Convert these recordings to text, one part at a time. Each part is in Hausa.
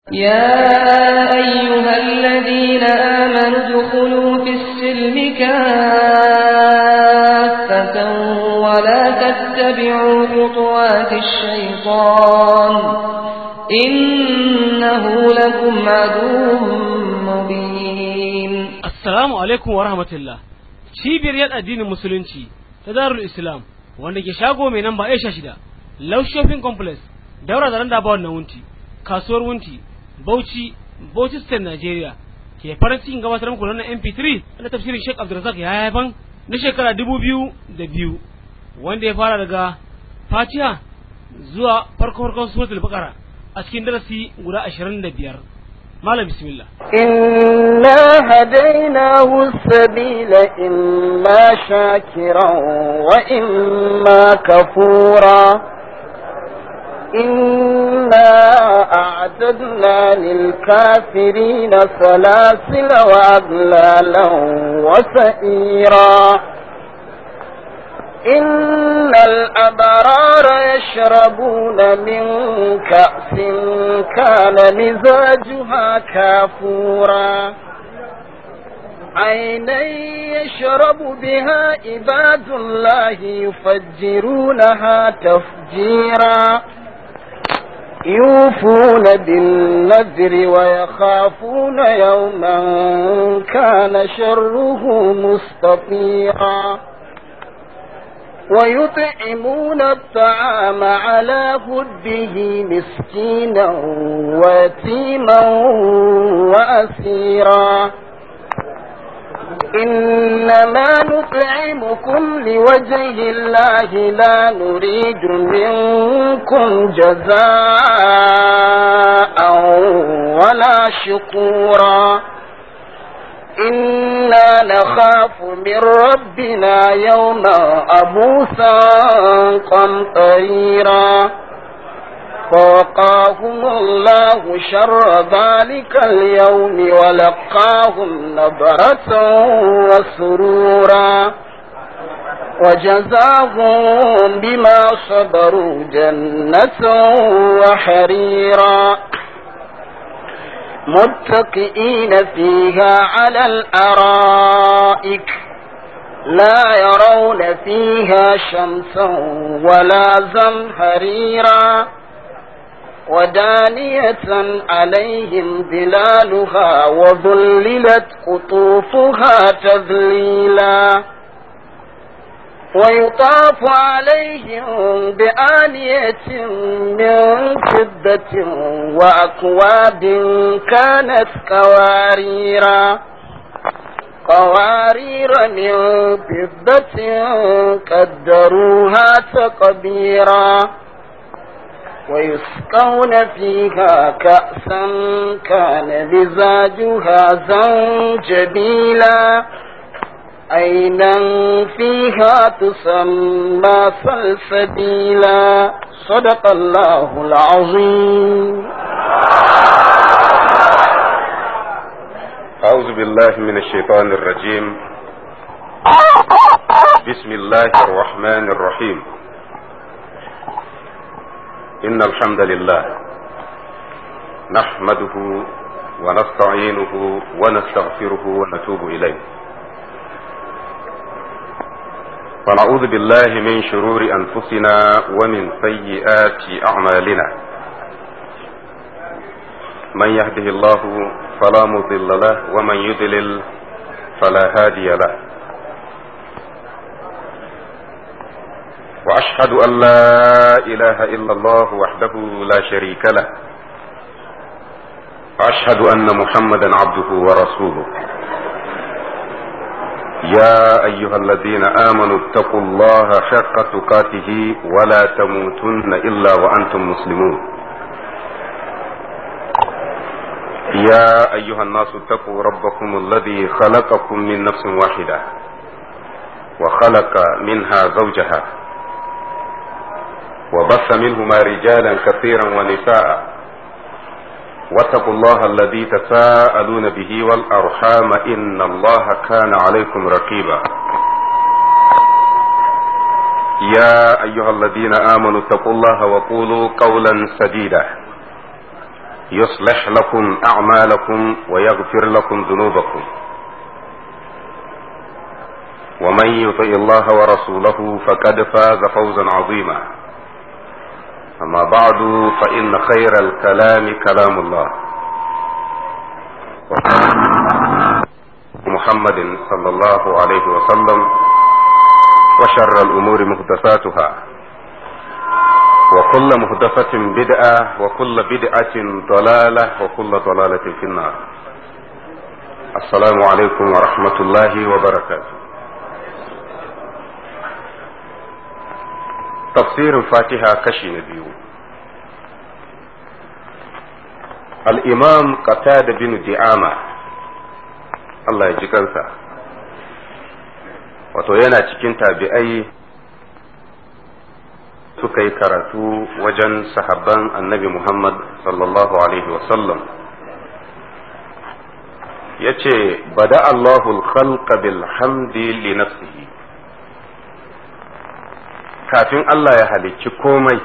يا أيها الذين آمنوا ادخلوا في السلم كافة ولا تتبعوا خطوات الشيطان إنه لكم عدو مبين Assalamu alaikum wa rahmatullah. Cibiyar yada addinin musulunci ta Darul Islam wanda ke shago mai namba Aisha shida, Low Shopping Complex, daura da randa bawon na wunti, kasuwar wunti, Bauchi, Bauchi State Nigeria. Ke farin cikin gabatar muku wannan MP3 na tafsirin Sheikh Abdulrazak ya haifan na shekara dubu biyu da biyu wanda ya fara daga Fatiha zuwa farko farkon suratul Baqara a cikin darasi guda ashirin da biyar. Malam bismillah. إنا هديناه السبيل إما شاكرا وإما كفورا إنا أعتدنا للكافرين سلاسل وأغلالا وسئيرا إن الأبرار يشربون من كأس كان مزاجها كافورا عينا يشرب بها عباد الله يفجرونها تفجيرا يوفون بالنذر ويخافون يوما كان شره مستطيرا ويطعمون الطعام على هده مسكينا ويتيما وأسيرا إنما نطعمكم لوجه الله لا نريد منكم جزاء ولا شكورا إنا نخاف من ربنا يوما أبوسا قمطريرا فوقاهم الله شر ذلك اليوم ولقاهم نظرة وسرورا وجزاهم بما صبروا جنة وحريرا متكئين فيها على الأرائك لا يرون فيها شمسا ولا زمهريرا ودانية عليهم ظلالها وظللت قطوفها تذليلا ويطاف عليهم بآنية من فضة وأكواب كانت قواريرا قوارير من فضة قدروها تقديرا ويسقون فيها كأسا كان مزاجها زنجبيلا عينا فيها تسمى سلسبيلا صدق الله العظيم أعوذ بالله من الشيطان الرجيم بسم الله الرحمن الرحيم إن الحمد لله نحمده ونستعينه ونستغفره ونتوب إليه ونعوذ بالله من شرور أنفسنا ومن سيئات أعمالنا من يهده الله فلا مضل له ومن يضلل فلا هادي له وأشهد أن لا إله إلا الله وحده لا شريك له وأشهد أن محمدا عبده ورسوله يا أيها الذين آمنوا اتقوا الله حق تقاته ولا تموتن إلا وأنتم مسلمون يا أيها الناس اتقوا ربكم الذي خلقكم من نفس واحدة وخلق منها زوجها وبث منهما رجالا كثيرا ونساء واتقوا الله الذي تساءلون به والأرحام إن الله كان عليكم رقيبا يا أيها الذين آمنوا اتقوا الله وقولوا قولا سديدا يصلح لكم أعمالكم ويغفر لكم ذنوبكم ومن يطع الله ورسوله فقد فاز فوزا عظيما أما بعد فإن خير الكلام كلام الله محمد صلى الله عليه وسلم وشر الأمور محدثاتها وكل محدثة بدعة وكل بدعة ضلالة وكل ضلالة في النار السلام عليكم ورحمة الله وبركاته تفسير الفاتحة كشي نبيو الإمام قتادة بن دعامة الله يجي kansa wato yana cikin tabi'ai suka yi karatu wajen sahabban annabi Muhammad sallallahu Alaihi wasallam ya ce bada Allahul khalqa bil hamdi li nafsihi kafin Allah ya halicci komai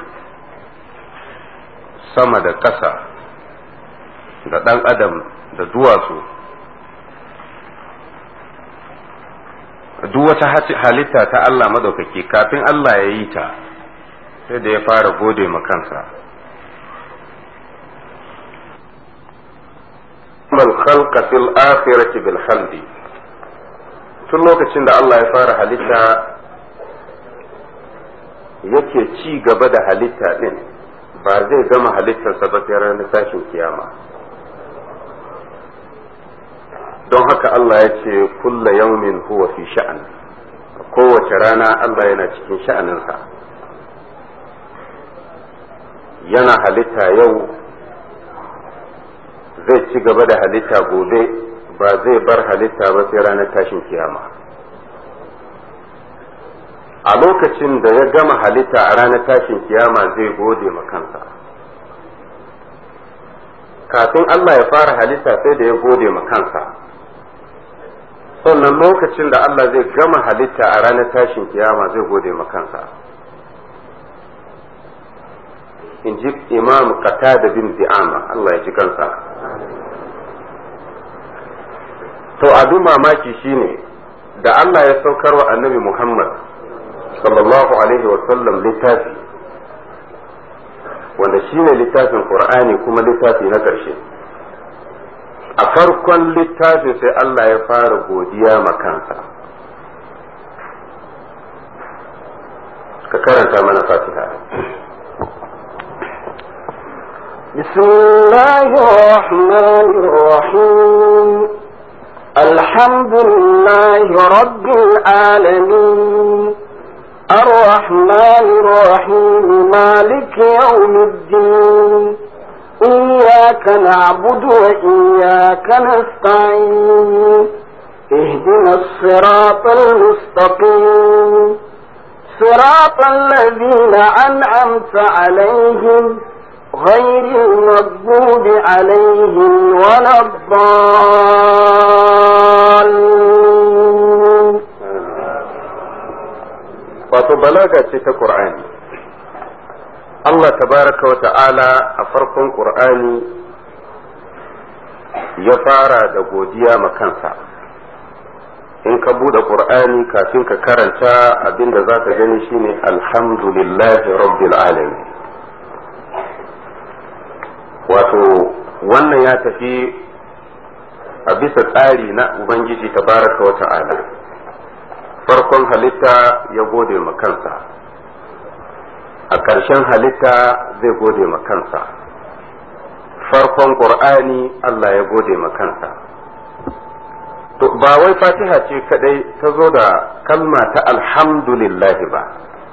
sama da ƙasa da ɗan adam da duwatsu duk wata halitta ta Allah madaukaki kafin Allah ya yi ta sai da ya fara gode ma kansa bal khalqa fil akhirati bil hamdi tun lokacin da Allah ya fara halitta yake ci gaba da halitta din ba zai gama halittarsa ba sai ranar tashin kiyama don haka Allah ya ce kulla yaumin huwa fi sha'an kowace rana Allah yana cikin sha'aninsa yana halitta yau zai ci gaba da halitta gobe ba zai bar halitta ba sai ranar tashin kiyama a lokacin da ya gama halitta a ranar tashin kiyama zai gode ma kansa kafin Allah ya fara halitta sai da ya gode ma kansa sannan lokacin da Allah zai gama halitta a ranar tashin kiyama zai gode ma kansa in ji imam qatada bin di'ama Allah ya ji kansa to abin mamaki shine da Allah ya saukar wa annabi Muhammad sallallahu alaihi wasallam littafi wanda shine littafin Qur'ani kuma littafi na ƙarshe a farkon littafin sai Allah ya fara godiya ma kansa ka karanta mana fatiha بسم الله الرحمن الرحيم الحمد لله رب العالمين الرحمن الرحيم مالك يوم الدين إياك نعبد وإياك نستعين اهدنا الصراط المستقيم صراط الذين أنعمت عليهم غير المغضوب عليهم ولا الضالين wato balaga ce ta Qur'ani Allah tabaraka wa ta'ala a farkon Qur'ani ya fara da godiya ma kansa in ka bude Qur'ani kafin ka karanta abinda za ka gani shine alhamdulillahi rabbil alamin wato wannan ya tafi a bisa tsari na Ubangiji tabaraka wa ta'ala farkon halitta ya gode ma kansa a ƙarshen halitta zai gode ma kansa farkon ƙur'ani Allah ya gode ma kansa to ba wai fatiha ce kadai ta zo da kalma ta alhamdulillahi ba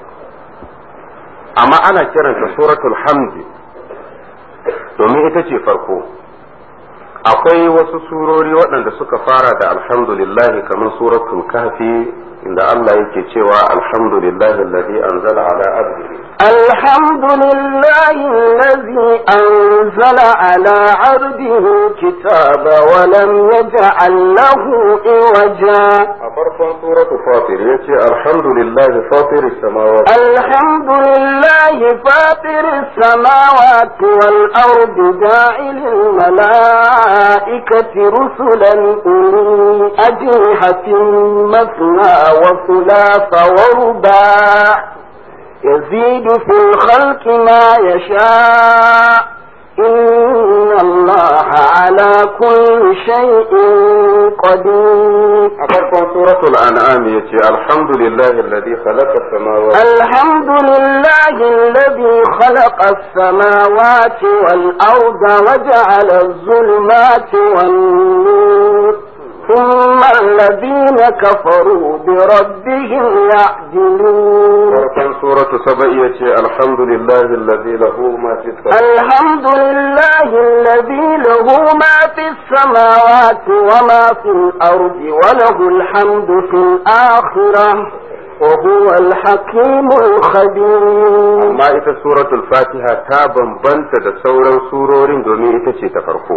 amma ana kiranta suratul hamdi domin ita ce farko akwai wasu surori waɗanda suka fara da alhamdulillahi kamar suratul kafi inda Allah yake cewa alhamdulillahi alladhi anzala ala abdihi الحمد لله الذي أنزل على عبده الكتاب ولم يجعل له عوجا أفرقا سورة فاطر يتي الحمد لله فاطر السماوات الحمد لله فاطر السماوات والأرض جاعل الملائكة رسلا أولي أجنحة مثنى وثلاث ورباع يزيد في الخلق ما يشاء إن الله على كل شيء قدير أفرقا سورة الأنعام يتي الحمد لله الذي خلق السماوات الحمد لله الذي خلق السماوات والأرض وجعل الظلمات والنور ثم الذين كفروا بربهم يعدلون أفرقا سورة سبع يتي الحمد لله الذي له ما في السماوات الحمد لله الذي له ما في السماوات وما في الأرض وله الحمد في الآخرة وهو الحكيم الخبير amma ita suratul fatiha ta bambanta da sauran surorin domin ita ce ta farko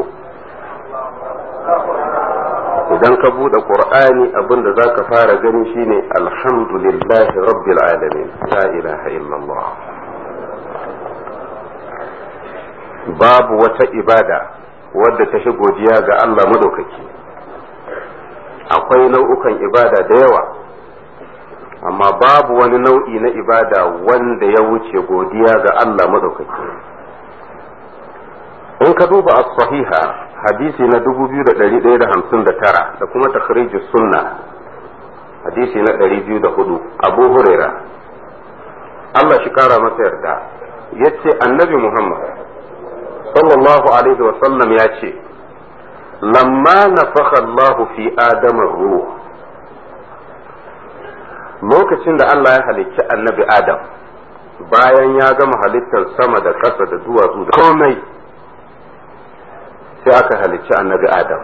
idan ka buɗe qur'ani abin da za ka fara gani shine alhamdulillahi rabbil alamin la ilaha illallah babu wata ibada wadda ta shi godiya ga Allah madaukaki akwai nau'ukan ibada da yawa amma babu wani nau'i na ibada wanda ya wuce godiya ga Allah madaukaki in ka duba as-sahiha hadisi na 2159 da kuma takhrij sunna hadisi na 204 Abu Huraira Allah shi kara masa yarda yace annabi Muhammad sallallahu alaihi wa sallam ya ce lamma nafakha Allah fi adama ruh lokacin da Allah ya halicci annabi Adam bayan ya gama halittar sama da ƙasa da duwatsu da komai sai aka halicci annabi Adam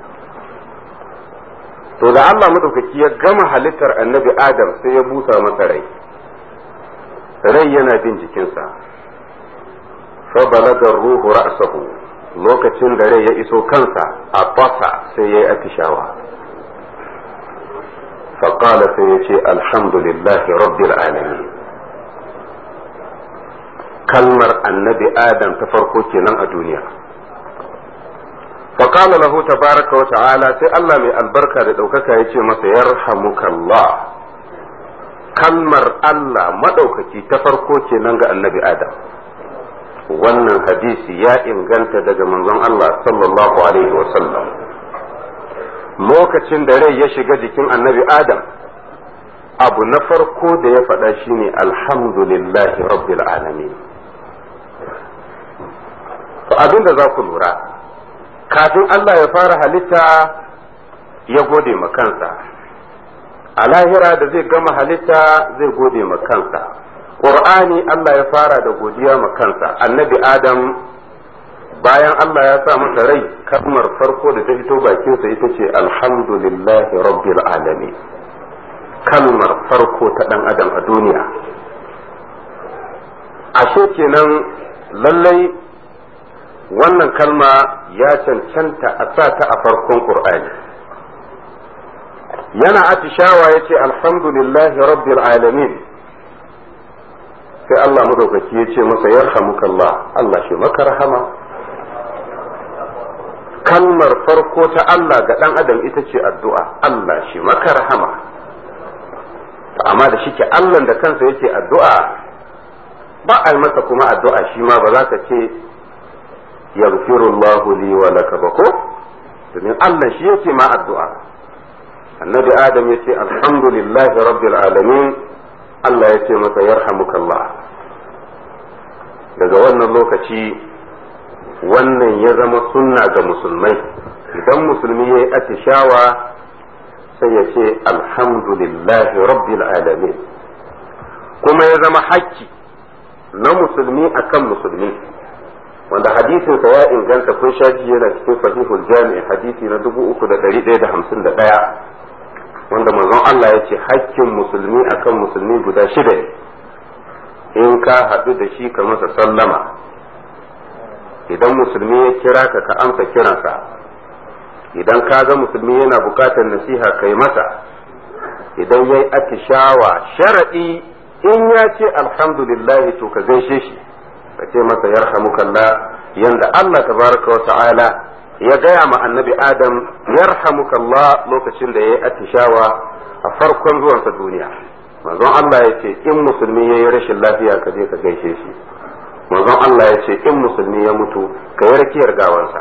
to da Allah madaukaki ya gama halittar annabi Adam sai ya busa masa rai rai yana bin jikinsa fa balaga ruhu ra'sahu lokacin da rai ya iso kansa a fasa sai ya yi atishawa فقال سيتي الحمد لله رب العالمين kalmar annabi adam ta farko kenan a duniya فقال له تبارك وتعالى sai Allah mai albarka da ɗaukaka ya ce masa yarhamukallah kalmar Allah maɗaukaki ta farko kenan ga annabi adam wannan hadisi ya inganta daga manzon Allah sallallahu alaihi wasallam lokacin da rai ya shiga jikin annabi adam abu na farko da ya faɗa shine alhamdulillahi rabbil alamin to abin da za ku lura kafin Allah ya fara halitta ya gode ma kansa a lahira da zai gama halitta zai gode ma kansa ƙur'ani Allah ya fara da godiya ma kansa annabi adam bayan Allah ya sa masa rai kalmar farko da ta fito bakinsa ita ce alhamdulillahi rabbil alamin kalmar farko ta dan adam a duniya ashe kenan lallai wannan kalma ya cancanta a sa ta a farkon qur'ani yana atishawa ya ce alhamdulillahi rabbil alamin sai Allah madaukaki ya ce masa yarhamukallah Allah shi maka rahama kalmar farko ta Allah ga ɗan adam ita ce addu'a Allah shi maka rahama amma da shike Allah da kansa yake addu'a ba a yi masa kuma addu'a shi ma ba za ka ce yaghfirullahu li wa laka ba ko domin Allah shi yake ma addu'a annabi adam yace alhamdulillahi rabbil alamin Allah ya ce masa yarhamukallah daga wannan lokaci wannan ya zama sunna ga musulmai idan musulmi ya yi atishawa sai ya ce alhamdulillahi rabbil alamin kuma ya zama hakki na musulmi akan musulmi wanda hadisinsa ya inganta kun shaji yana cikin sahihul jami'i hadisi na 3151 wanda manzon Allah ya ce hakkin musulmi akan musulmi guda shida ne in ka haɗu da shi ka masa sallama idan musulmi ya kira ka ka amsa kiransa idan ka ga musulmi yana bukatar nasiha kai masa idan ya yi atishawa sharaɗi in ya ce alhamdulillahi to ka gaishe shi ka ce masa yarhamukallah yanda Allah tabaraka wa ta'ala ya gaya ma annabi Adam yarhamukallah lokacin da ya yi atishawa a farkon zuwansa duniya manzon Allah ya ce in musulmi ya yi rashin lafiya ka je ka gaishe shi manzon Allah ya ce in musulmi ya mutu ka yi rakiyar gawansa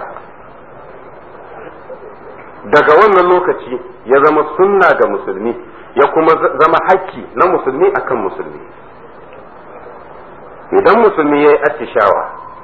daga wannan lokaci ya zama sunna ga musulmi ya kuma zama hakki na musulmi akan musulmi idan musulmi ya yi attishawa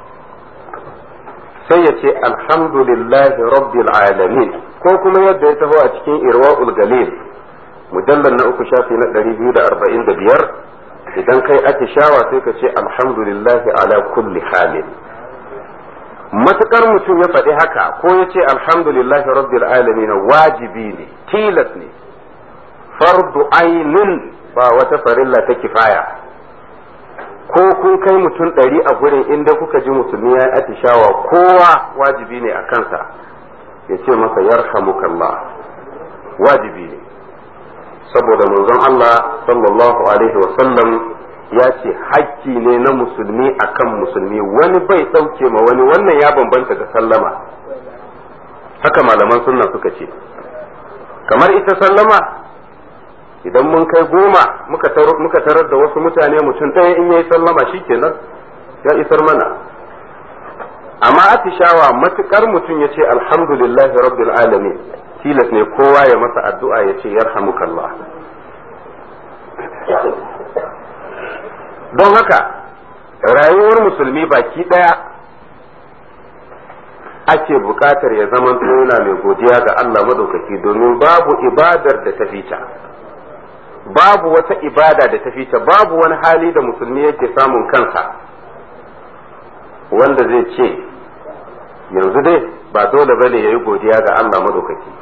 sai ya ce alhamdulillahi rabbil alamin ko kuma yadda ya taho a cikin irwa'ul galil mujallar na uku shafi na 245 idan kai attishawa sai ka ce alhamdulillahi ala kulli halin matukar mutum ya faɗi haka ko ya ce alhamdulillahi rabbil alamin wajibi ne tilas ne fardu ainin ba wata farilla ta kifaya ko kun kai mutum ɗari a gurin inda kuka ji musulmi ya yi atishawa kowa wajibi ne a kansa ya ce masa yarhamukallah wajibi ne saboda manzon Allah sallallahu alaihi wasallam ya ce hakki ne na musulmi akan musulmi wani bai ɗauke ma wani wannan ya bambanta da sallama haka malaman sunna suka ce kamar ita sallama idan mun kai goma muka tarar da wasu mutane mutum ɗaya in yayi sallama shikenan ya isar mana amma atishawa matukar mutum ya ce alhamdulillahi rabbil alamin tilas ne kowa ya masa addu'a ya ce yarhamukallah don haka rayuwar musulmi baki ɗaya ake buƙatar ya zama yana mai godiya ga Allah madaukaki domin babu ibadar da ta fita babu wata ibada da ta fita babu wani hali da musulmi yake samun kansa wanda zai ce yanzu dai ba dole bane ya yi godiya ga Allah madaukaki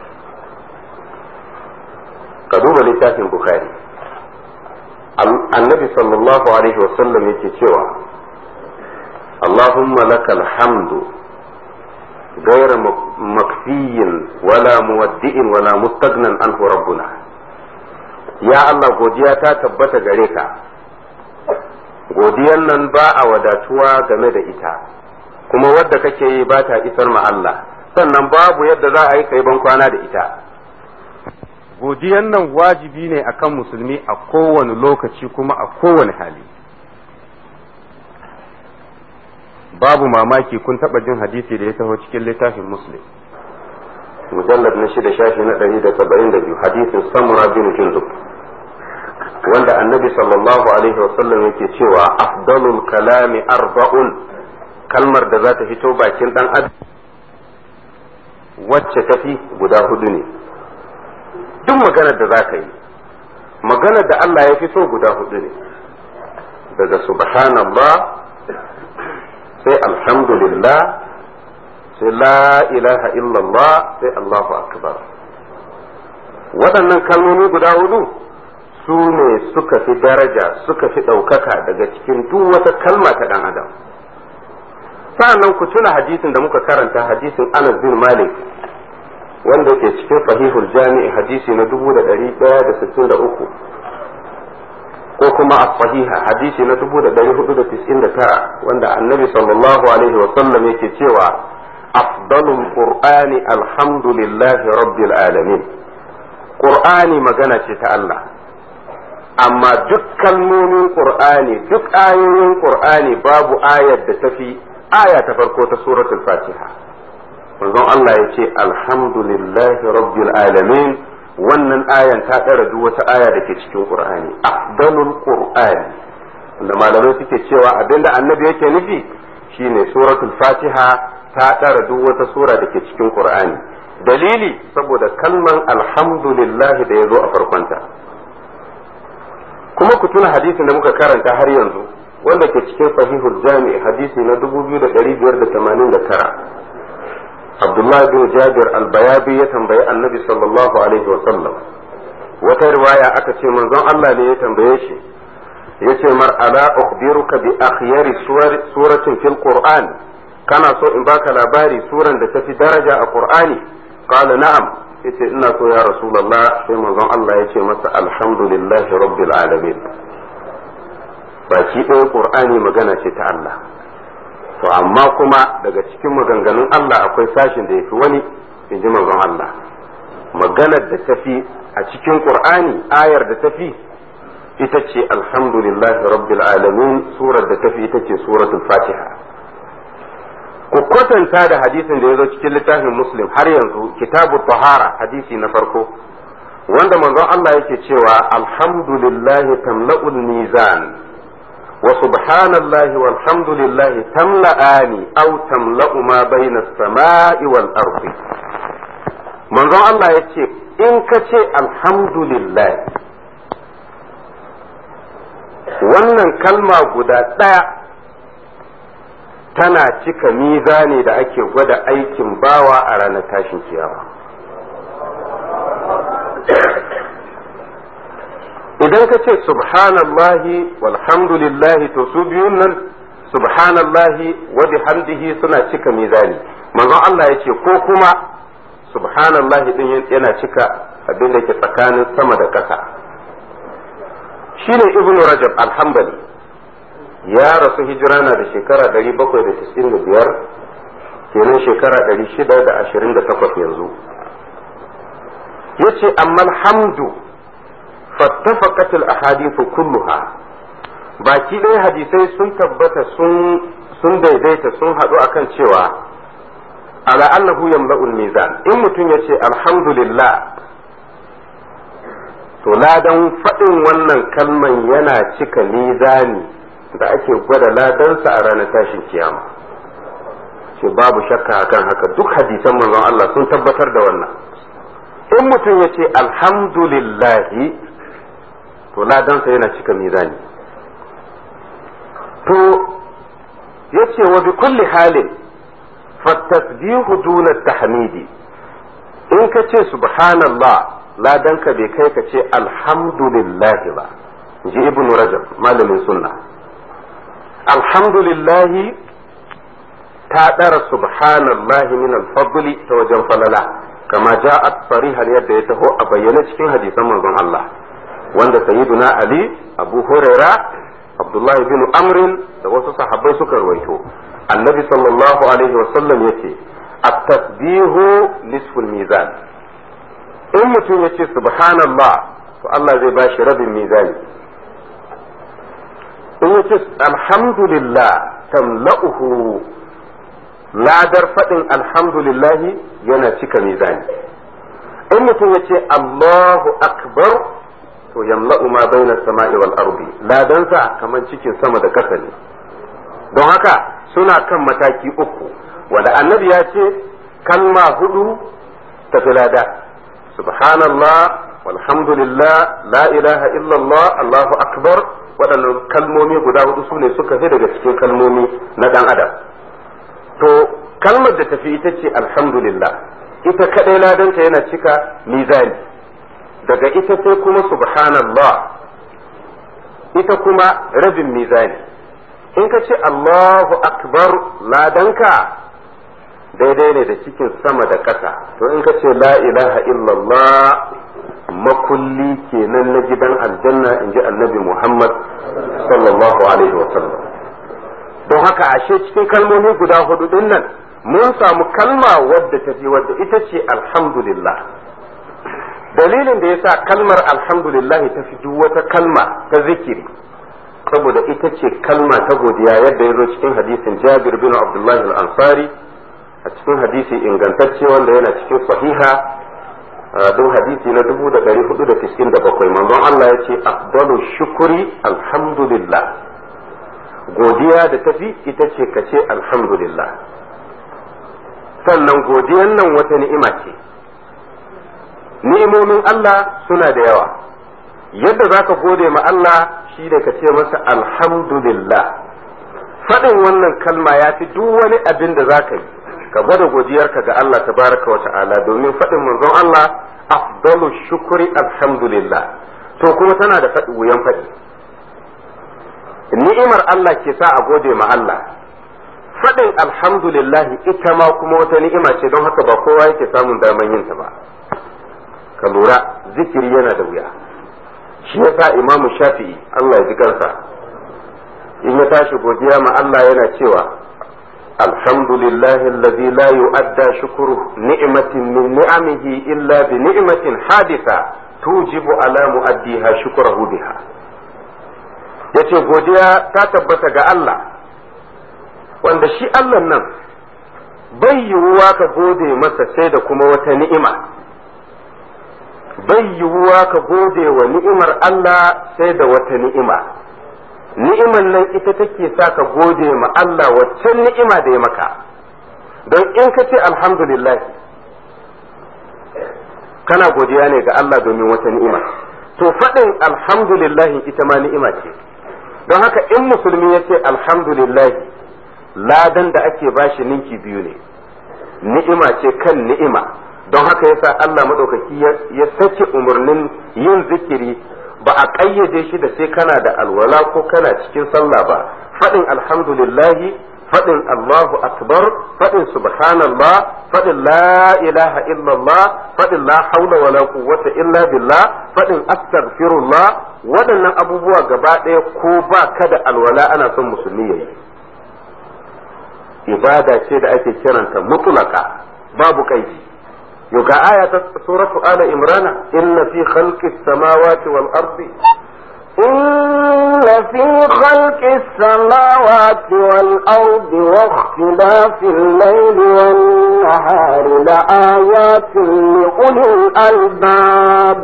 ka duba littafin Bukhari annabi sallallahu alaihi wasallam yake cewa Allahumma lakal hamdu غير مكفي ولا مودئ ولا مستغنى عنه ربنا ya Allah godiya ta tabbata gare ka godiyan nan ba a wadatuwa game da ita kuma wadda kake yi ba ta isar ma Allah sannan babu yadda za a yi kai ban kwana da ita godiyan nan wajibi ne akan musulmi a kowane lokaci kuma a kowane hali babu mamaki kun taba jin hadisi da ya taho cikin littafin muslim mujallad na shida shafi na ɗari da saba'in da biyu hadisin samura bin jundub wanda annabi sallallahu alaihi wasallam yake cewa afdalul kalami arba'un kalmar da za ta fito bakin dan adam wacce tafi guda hudu ne duk maganar da za ka yi maganar da Allah ya fi so guda hudu ne daga subhanallah sai alhamdulillah sai la ilaha illallah sai Allahu akbar waɗannan kalmomi guda hudu su ne suka fi daraja suka fi ɗaukaka daga cikin duk wata kalma ta ɗan adam sa'annan ku tuna hadisin da muka karanta hadisin Anas bin Malik wanda ke cikin sahihul jami'i hadisi na dubu da ɗari ɗaya da sittin da uku ko kuma a sahiha hadisi na dubu da ɗari hudu da tis'in da tara wanda annabi sallallahu alaihi wa sallam yake cewa afdalul qur'ani alhamdulillahi rabbil alamin qur'ani magana ce ta Allah amma duk kalmomin qur'ani duk ayoyin qur'ani babu ayar da tafi aya ta farko ta suratul fatiha manzon Allah ya ce alhamdulillahi rabbil alamin wannan ayan ta ɗara duk wata aya da ke cikin qur'ani afdalul qur'ani wanda malamai suke cewa abinda annabi yake nufi shine suratul fatiha ta ɗara duk wata sura da ke cikin qur'ani dalili saboda kalman alhamdulillahi da ya zo a farkonta kuma ku tuna hadisin da muka karanta har yanzu wanda ke cikin sahihul jami hadisi na 2589 Abdullah bin Jabir al-Bayabi ya tambayi Annabi sallallahu alaihi wasallam wata riwaya aka ce manzon Allah ne ya tambaye shi yace mar ala ukhbiruka bi akhyari suratin fil qur'an kana so in baka labari suran da tafi daraja a qur'ani qala na'am yace ina so ya rasulullah sai manzon Allah yace masa alhamdulillahi rabbil alamin baki ɗaya qur'ani magana ce ta Allah to amma kuma daga cikin maganganun Allah akwai sashin da yafi wani in ji manzon Allah maganar da tafi a cikin qur'ani ayar da tafi ita ce alhamdulillahi rabbil alamin surar da tafi ita ce suratul fatiha ku kwatanta da hadisin da ya zo cikin littafin muslim har yanzu kitabu tahara hadisi na farko wanda manzon Allah yake cewa alhamdulillahi tamla'ul mizan wa subhanallahi walhamdulillahi tamla'ani aw tamla'u ma bayna as-sama'i wal ardi manzon Allah yace in ka ce alhamdulillah wannan kalma guda ɗaya tana cika mizani da ake gwada aikin bawa a ranar tashin kiyama idan ka ce subhanallahi walhamdulillahi to su biyun nan subhanallahi wa bihamdihi suna cika mizani manzon Allah ya ce ko kuma subhanallahi din yana cika abin da ke tsakanin sama da ƙasa shine ibnu rajab alhambali ya rasu hijira na da shekara 795 kenan shekara 628 yanzu yace amma alhamdu fattafaqat al-ahadithu kulluha baki ɗaya hadisai sun tabbata sun sun daidaita sun haɗu akan cewa ala annahu yamla'ul mizan in mutum yace alhamdulillah to ladan faɗin wannan kalman yana cika mizani da ake gwada ladansa a ranar tashin kiyama ce babu shakka akan haka duk hadisan manzon Allah sun tabbatar da wannan in mutum ya ce alhamdulillahi to ladansa yana cika mizani to ya ce wa bi kulli halin fattasbihu duna tahmidi in ka ce subhanallah ladanka bai kai ka ce alhamdulillahi ba ji ibnu rajab malamin sunna alhamdulillahi ta ɗara subhanallahi min alfadli ta wajen falala kama ja'at sarihan yadda ya taho a bayyane cikin hadisan manzon Allah wanda sayyiduna Ali Abu Huraira Abdullahi bin Amrin da wasu sahabbai suka rawaito annabi sallallahu alaihi wasallam yace at-tasbihu nisful mizan in mutum yace subhanallah to Allah zai bashi rabin mizani in yace alhamdulillah tamla'uhu ladar faɗin alhamdulillahi yana cika mizani in mutum ya ce Allahu akbar to yamla'u ma baina sama'i wal ardi ladansa kaman cikin sama da ƙasa ne don haka suna kan mataki uku wanda annabi ya ce kalma hudu tafi lada subhanallah walhamdulillah la ilaha illallah Allahu akbar waɗannan kalmomi guda hudu su ne suka fi daga cikin kalmomi na ɗan adam to kalmar da tafi ita ce alhamdulillah ita kadai ladanta yana cika mizani daga ita sai kuma subhanallah ita kuma rabin mizani in ka ce Allahu akbar ladanka daidai ne da cikin sama da ƙasa to in ka ce la ilaha illallah makulli kenan na gidan aljanna in ji annabi Muhammad sallallahu alaihi wa sallam don haka ashe cikin kalmomi guda hudu din nan mun samu kalma wadda ta fi wadda ita ce alhamdulillah dalilin da yasa kalmar alhamdulillah ta fi duk wata kalma ta zikiri saboda ita ce kalma ta godiya yadda ya zo cikin hadisin jabir bin abdullahi al-ansari a cikin hadisi ingantacce wanda yana cikin sahiha don hadisi na dubu da ɗari hudu da tiskin da bakwai manzon Allah ya ce afdalu shukuri alhamdulillah godiya da tafi ita ce ka ce alhamdulillah sannan godiyan nan wata ni'ima ce ni'imomin Allah suna da yawa yadda za ka gode ma Allah shi da ka ce masa alhamdulillah faɗin wannan kalma ya fi duk wani abin da za ka yi ka gwada godiyarka ga Allah tabaraka wa ta'ala domin faɗin manzon Allah afdalu shukuri alhamdulillah to kuma tana da faɗi wuyan faɗi ni'imar Allah ke sa a gode ma Allah faɗin alhamdulillahi ita ma kuma wata ni'ima ce don haka ba kowa yake samun daman yin ta ba ka lura zikiri yana da wuya shi yasa imamu shafi'i Allah ya ji kansa in ya tashi godiya ma Allah yana cewa alhamdulillahi allazi la yu'adda shukru ni'matin min ni'amihi illa bi ni'matin hadisa tujibu ala mu'addiha shukrahu biha yace godiya ta tabbata ga Allah wanda shi Allah nan bai yiwuwa ka gode masa sai da kuma wata ni'ima bai yiwuwa ka gode wa ni'imar Allah sai da wata ni'ima ni'imar nan ita take sa ka gode ma Allah waccan ni'ima da ya maka don in ka ce alhamdulillah kana godiya ne ga Allah domin wata ni'ima to faɗin alhamdulillah ita ma ni'ima ce don haka in musulmi ya ce alhamdulillah ladan da ake bashi ninki biyu ne ni'ima ce kan ni'ima don haka yasa Allah maɗaukaki ya sake umarnin yin zikiri ba a ƙayyade shi da sai kana da alwala ko kana cikin sallah ba faɗin alhamdulillahi faɗin Allahu akbar faɗin subhanallah faɗin la ilaha illallah faɗin la haula wala quwwata illa billah faɗin astaghfirullah waɗannan abubuwa gaba ɗaya ko ba ka da alwala ana son musulmi yayi ibada ce da ake kiranta mutlaka babu kaidi يوكا آية سورة آل إمران إن في خلق السماوات والأرض إن في خلق السماوات والأرض واختلاف الليل والنهار لآيات لأولي الألباب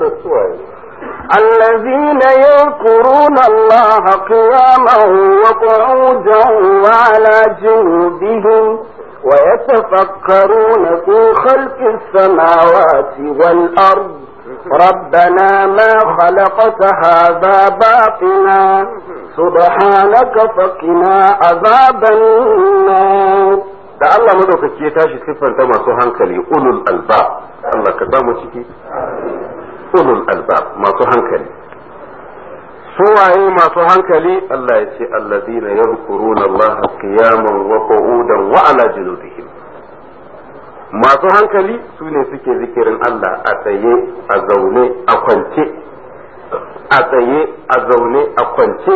الذين يذكرون الله قياما وقعودا وعلى جنوبهم ويتفكرون في خلق السماوات والأرض ربنا ما خلقت هذا باطلا سبحانك فقنا عذاب النار da Allah madaukaki ya tashi siffanta masu hankali ulul albab Allah ka samu ciki ulul albab masu hankali suwaye masu hankali Allah ya ce allazina yadhkuruna Allah qiyaman wa qu'udan wa ala junubihim masu hankali su ne suke zikirin Allah a tsaye a zaune a kwance a tsaye a zaune a kwance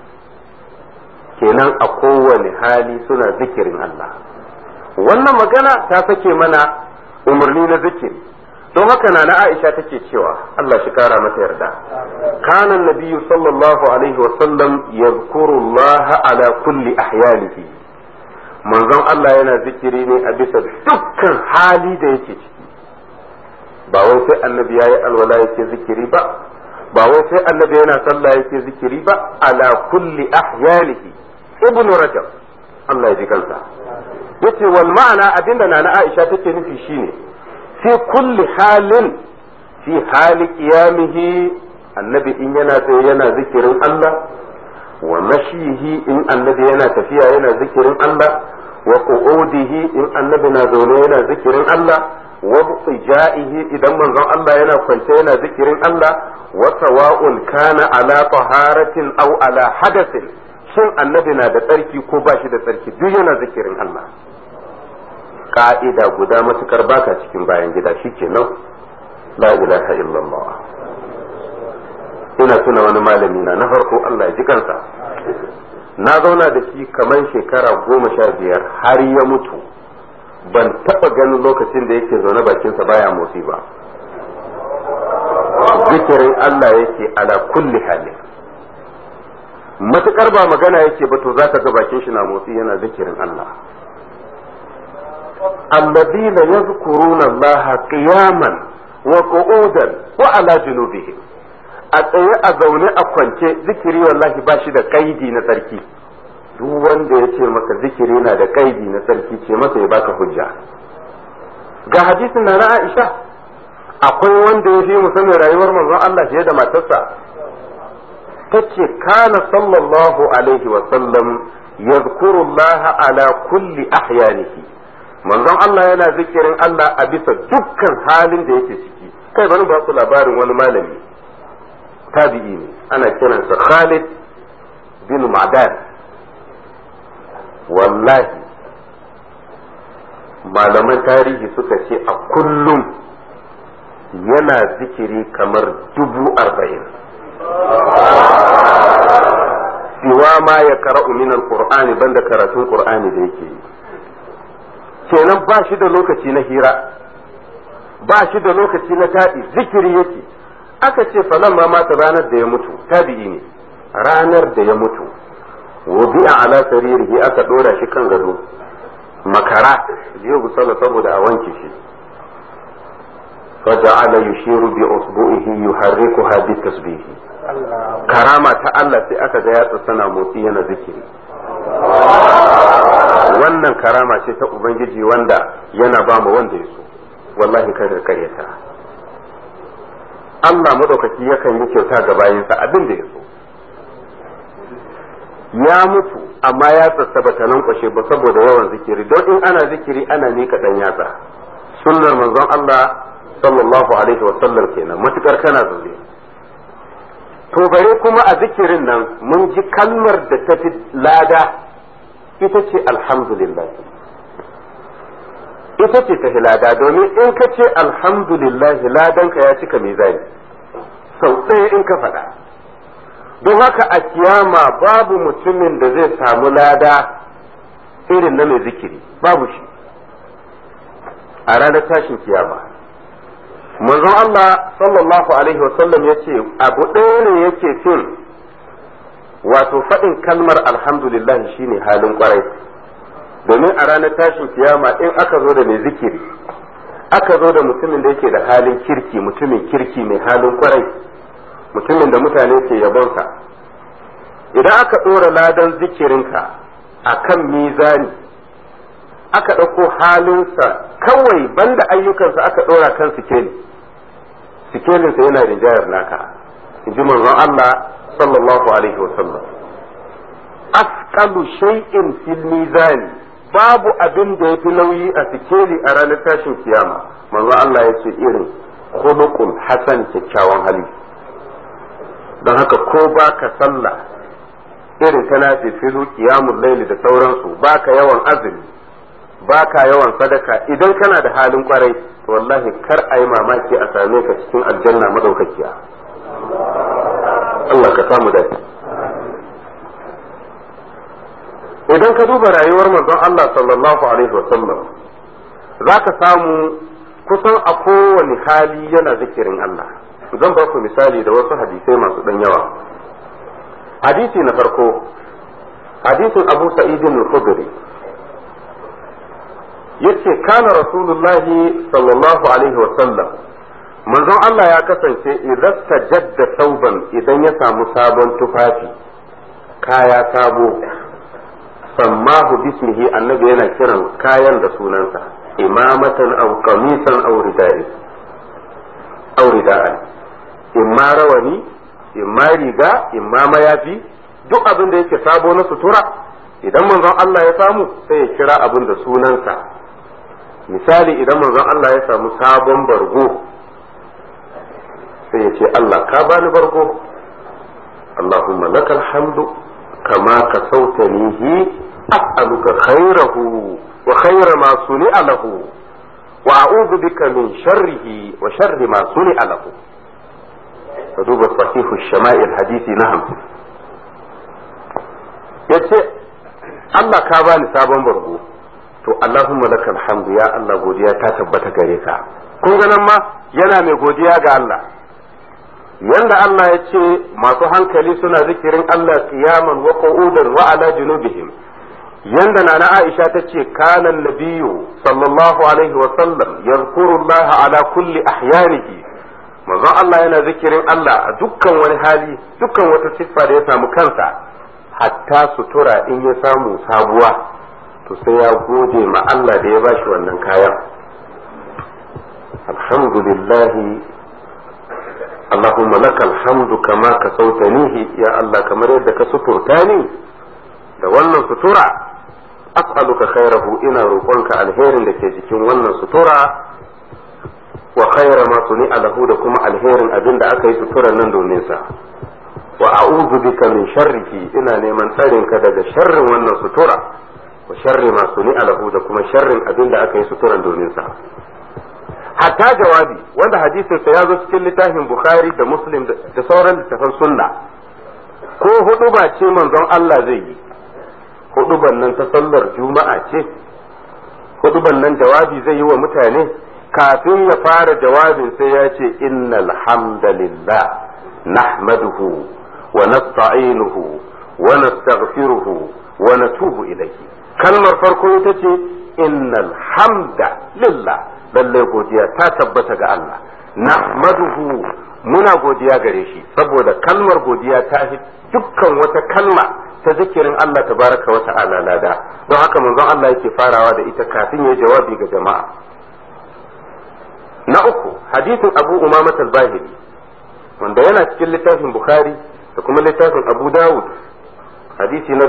kenan a kowane hali suna zikirin Allah wannan magana ta sake mana umarni na zikiri don haka na na Aisha take cewa Allah shi kara mata yarda kana nabiyyu sallallahu alaihi wa sallam yadhkuru Allah ala kulli ahyanihi manzon Allah yana zikiri ne a bisa dukkan hali da yake ciki ba wai sai annabi yayi alwala yake zikiri ba ba wai sai annabi yana sallah yake zikiri ba ala kulli ahyanihi ibnu rajab Allah ya ji kansa yace wal ma'ana abinda na na Aisha take nufi shine fi kulli halin fi hali qiyamihi annabi in yana tsaye yana zikirin Allah wa mashihi in annabi yana tafiya yana zikirin Allah wa qu'udihi in annabi na zaune yana zikirin Allah wa ijaihi idan manzon Allah yana kwance yana zikirin Allah wa sawa'un kana ala taharatin aw ala hadathin shin annabi na da tsarki ko ba shi da tsarki duk yana zikirin Allah ka'ida guda matukar baka cikin bayan gida shikenan la ilaha illallah ina tuna wani malami na na farko Allah ya ji kansa na zauna da shi kamar shekara goma sha biyar har ya mutu ban taba ganin lokacin da yake zaune bakinsa baya motsi ba zikirin Allah yake ala kulli halin matukar ba magana yake ba to zaka ga bakin shi na motsi yana zikirin Allah الذين يذكرون الله قياما وقعودا وعلى جنوبهم a tsaye a zaune a kwance zikiri wallahi ba shi da kaidi na sarki duk wanda ya ce maka zikiri na da kaidi na sarki ce masa ya baka hujja ga hadisin na na Aisha akwai wanda ya fi musamman rayuwar manzon Allah fiye da matarsa tace kana sallallahu alaihi wa sallam yadhkuru Allah ala kulli ahyanihi manzon Allah yana zikirin Allah a bisa dukkan halin da yake ciki kai bari ba ku labarin wani malami tabi'i ne ana kiransa Khalid bin Ma'dan wallahi malaman tarihi suka ce a kullum yana zikiri kamar dubu arba'in siwa ma ya kara'u min alqur'ani banda karatun qur'ani da yake yi kenan ba shi da lokaci na hira ba shi da lokaci na taɗi zikiri yake aka ce falan ma mata ranar da ya mutu tabi'i ne ranar da ya mutu wubi'a ala saririhi aka ɗora shi kan gado makara jiya gusala saboda a wanke shi فجعل يشير بأصبعه يحركها بالتسبيح karama ta Allah sai aka ga yatsa sana motsi yana zikiri wannan karama ce ta ubangiji wanda yana ba mu wanda ya so wallahi kada karyata Allah madaukaki yakan yi kyauta ga bayinsa abin da ya so ya mutu amma ya tsatsa ba ta lankwashe ba saboda yawan zikiri don in ana zikiri ana nika dan yatsa sunnar manzon Allah sallallahu alaihi wa sallam kenan matukar kana zaune to bare kuma a zikirin nan mun ji kalmar da ta fi lada ita ce alhamdulillah ita ce ta fi lada domin in ka ce alhamdulillah ladanka ya cika mizani sau ɗaya in ka faɗa don haka a kiyama babu mutumin da zai samu lada irin na mai zikiri babu shi a ranar tashin kiyama manzon Allah sallallahu alaihi wasallam ya ce abu ɗaya ne yake fin wato faɗin kalmar alhamdulillah shine halin kwarai domin a ranar tashin kiyama in aka zo da mai zikiri aka zo da mutumin da yake da halin kirki mutumin kirki mai halin kwarai mutumin da mutane ke yabonsa idan aka ɗora ladan zikirinka a kan mizani aka ɗauko halinsa kawai banda ayyukansa aka ɗora kan sikeli sikelinsa yana rinjayar naka in ji manzon Allah sallallahu alaihi wasallam asqalu shay'in fil mizani babu abin da yafi nauyi a sikeli a ranar tashin kiyama manzon Allah ya ce irin khuluqul hasan kyakkyawan hali don haka ko baka sallah irin kana filu qiyamul laili da sauransu baka yawan azumi baka yawan sadaka idan kana da halin kwarai to wallahi kar a yi mamaki a same ka cikin aljanna madaukakiya Allah ka samu dace idan ka duba rayuwar manzon Allah sallallahu alaihi wasallam za ka samu kusan a kowane hali yana zikirin Allah zan ba ku misali da wasu hadisai masu ɗan yawa hadisi na farko hadisin abu sa'idin al-khudri yace kana rasulullahi sallallahu alaihi wasallam manzon Allah ya kasance idan tajadda sauban idan ya samu sabon tufafi kaya sabo sammahu bismihi annabi yana kiran kayan da sunansa imamatan aw qamisan aw ridai aw ridai imma rawani imma riga imma mayafi duk abin da yake sabo na sutura idan manzon Allah ya samu sai ya kira abin da sunansa misali idan manzon Allah ya samu sabon bargo sai ya ce Allah ka bani bargo Allahumma lakal hamdu kama ka sautanihi as'aluka khairahu wa khaira ma suni'a lahu wa a'udhu bika min sharrihi wa sharri ma suni'a lahu ka duba sahihu shama'il hadisi na hamsin yace Allah ka bani sabon bargo to Allahumma lakal hamdu ya Allah godiya ta tabbata gare ka kun ga nan ma yana mai godiya ga Allah yanda Allah ya ce masu hankali suna zikirin Allah qiyaman wa qu'udan wa ala junubihim yanda nana Aisha ta ce kana nabiyyu sallallahu alaihi wa sallam yadhkuru Allah ala kulli ahyanihi manzon Allah yana zikirin Allah a dukkan wani hali dukkan wata siffa da ya samu kansa hatta sutura in ya samu sabuwa to sai ya gode ma Allah da ya bashi wannan kayan alhamdulillah Allahumma lakal hamdu kama ka sautanihi ya Allah kamar yadda ka suturta ni da wannan sutura as'aluka khairahu ina roƙonka alherin da ke jikin wannan sutura wa khaira ma suni alahu da kuma alherin abin da aka yi suturan nan domin sa wa a'udhu bika min sharrihi ina neman tsarin ka daga sharrin wannan sutura wa sharri ma suni alahu da kuma sharrin abin da aka yi suturan domin sa hatta jawabi wanda hadisin sa ya zo cikin littafin bukhari da muslim da sauran littafan sunna ko hudu ba ce manzon Allah zai yi huduban nan ta sallar juma'a ce huduban nan jawabi zai yi wa mutane kafin ya fara jawabin sai ya ce innal hamdalillah nahmaduhu wa nasta'inuhu wa nastaghfiruhu wa natubu ilayhi kalmar farko ita ce innal hamda lillah lalle godiya ta tabbata ga Allah nahmaduhu muna godiya gare shi saboda kalmar godiya ta fi dukkan wata kalma ta zikirin Allah tabaraka wa ta'ala lada don haka manzon Allah yake farawa da ita kafin ya jawabi ga jama'a na uku hadisin Abu Umama al-Bahili wanda yana cikin littafin Bukhari da kuma littafin Abu Dawud hadisi na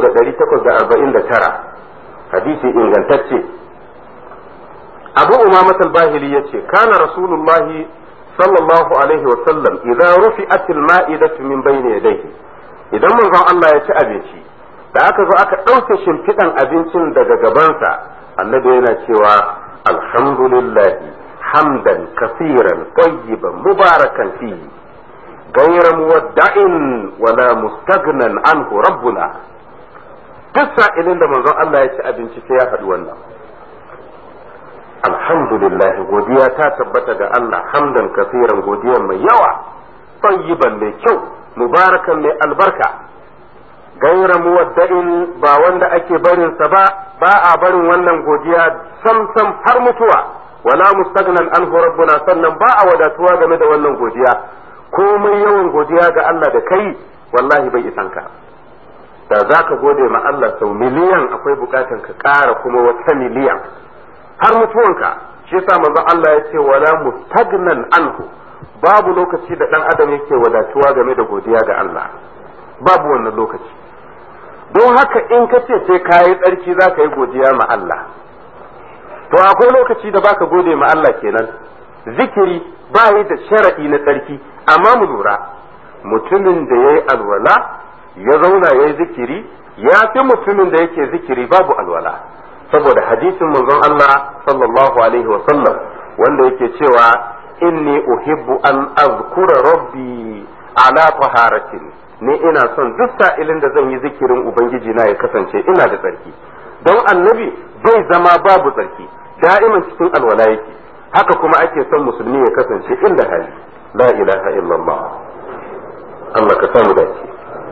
3849 hadisi ingantacce Abu Umama al-Bahili yace kana Rasulullahi sallallahu alaihi wa sallam idza rufi'at al-ma'idatu min bayni yadayhi idan manzon Allah ya ci abinci da aka zo aka ɗauke shimfiɗan abincin daga gabansa annabi yana cewa alhamdulillahi hamdan kasiran tayyiban mubarakan fihi غير مودع ولا مستغنى عنه ربنا duk sa'ilin da manzon Allah ya ci abinci sai ya faɗi wannan alhamdulillah godiya ta tabbata ga Allah hamdan kasiran godiya mai yawa tayyiban mai kyau mubarakan mai albarka gaira muwadda'in ba wanda ake barin sa ba ba a barin wannan godiya sam sam har mutuwa wala mustagnan anhu rabbuna sannan ba a wadatuwa game da wannan godiya komai yawan godiya ga Allah da kai wallahi bai isan ka da za ka gode ma Allah sau miliyan akwai bukatan ka ƙara kuma wata miliyan har mutuwanka shi yasa manzon Allah ya ce wala mustagnan anhu babu lokaci da dan adam yake wadatuwa game da godiya ga Allah babu wannan lokaci don haka in ka ce sai ka yi tsarki za ka yi godiya ma Allah to akwai lokaci da baka gode ma Allah kenan zikiri ba yi da shara'i na tsarki amma mu lura mutumin da ya yi alwala ya zauna ya yi zikiri ya fi mutumin da yake zikiri babu alwala saboda hadisin manzon Allah sallallahu alaihi wa sallam wanda yake cewa inni uhibbu an azkura rabbi ala taharatin ni ina son duk sa'ilin da zan yi zikirin ubangiji na ya kasance ina da tsarki don annabi bai zama babu tsarki da'iman cikin alwala yake haka kuma ake son musulmi ya kasance inda hali la ilaha illallah Allah ka samu dace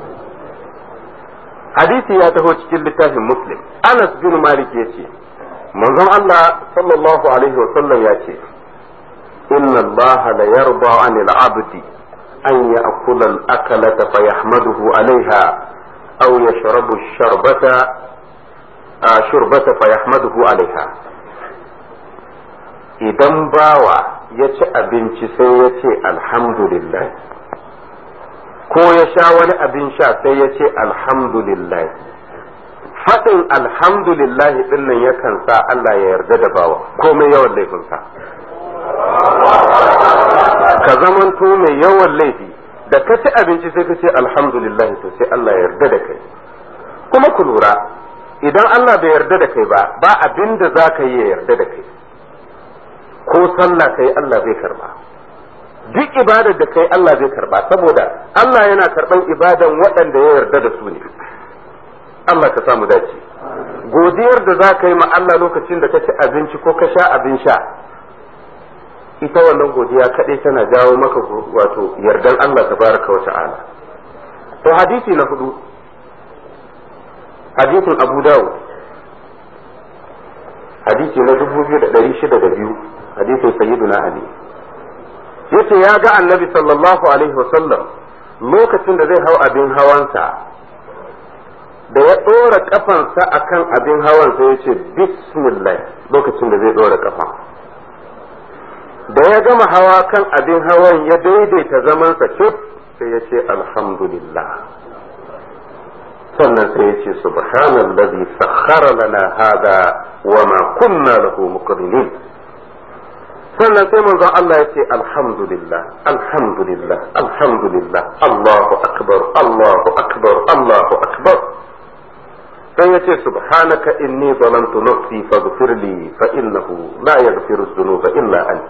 hadisi ya taho cikin littafin muslim anas bin malik ya ce manzon Allah sallallahu alaihi wa sallam ya ce inna Allah la yarda anil abdi an ya'kula al-akalata fa yahmaduhu alaiha aw yashrabu ash-sharbata shurbata fa yahmaduhu alaiha idan bawa ya ci abinci sai ya ce alhamdulillah ko ya sha wani abin sha sai ya ce alhamdulillah faɗin alhamdulillah ɗin nan yakan sa Allah ya yarda da bawa komai yawan laifinsa ka zamanto mai yawan laifi da ka ci abinci sai ka ce alhamdulillah to sai Allah ya yarda da kai kuma ku lura idan Allah bai yarda da kai ba ba abin da za ka yi ya yarda da kai ko sallah kai Allah bai karba duk ibadar da kai Allah zai karba saboda Allah yana karban ibadan waɗanda ya yarda da su ne Allah ka samu dace godiyar da za ka yi ma Allah lokacin da ka ci abinci ko ka sha abin sha ita wannan godiya kaɗai tana jawo maka wato yardan Allah tabaraka wa ta'ala to hadisi na hudu hadisin Abu Dawud hadisi na 2602 hadisin sayyiduna Ali yace ya ga annabi sallallahu alaihi wasallam lokacin da zai hau abin hawansa da ya ɗora kafansa akan abin hawan sai ya ce bismillah lokacin da zai ɗora kafa da ya gama hawa kan abin hawan ya daidaita zamansa cif sai ya ce alhamdulillah sannan sai ya ce subhanallazi sakhara lana hada wa ma kunna lahu muqrinin sannan sai manzon Allah ya ce alhamdulillah alhamdulillah alhamdulillah Allahu akbar Allahu akbar Allahu akbar dan yace subhanaka inni zalamtu nafsi faghfir li fa innahu la yaghfiru dhunuba illa ant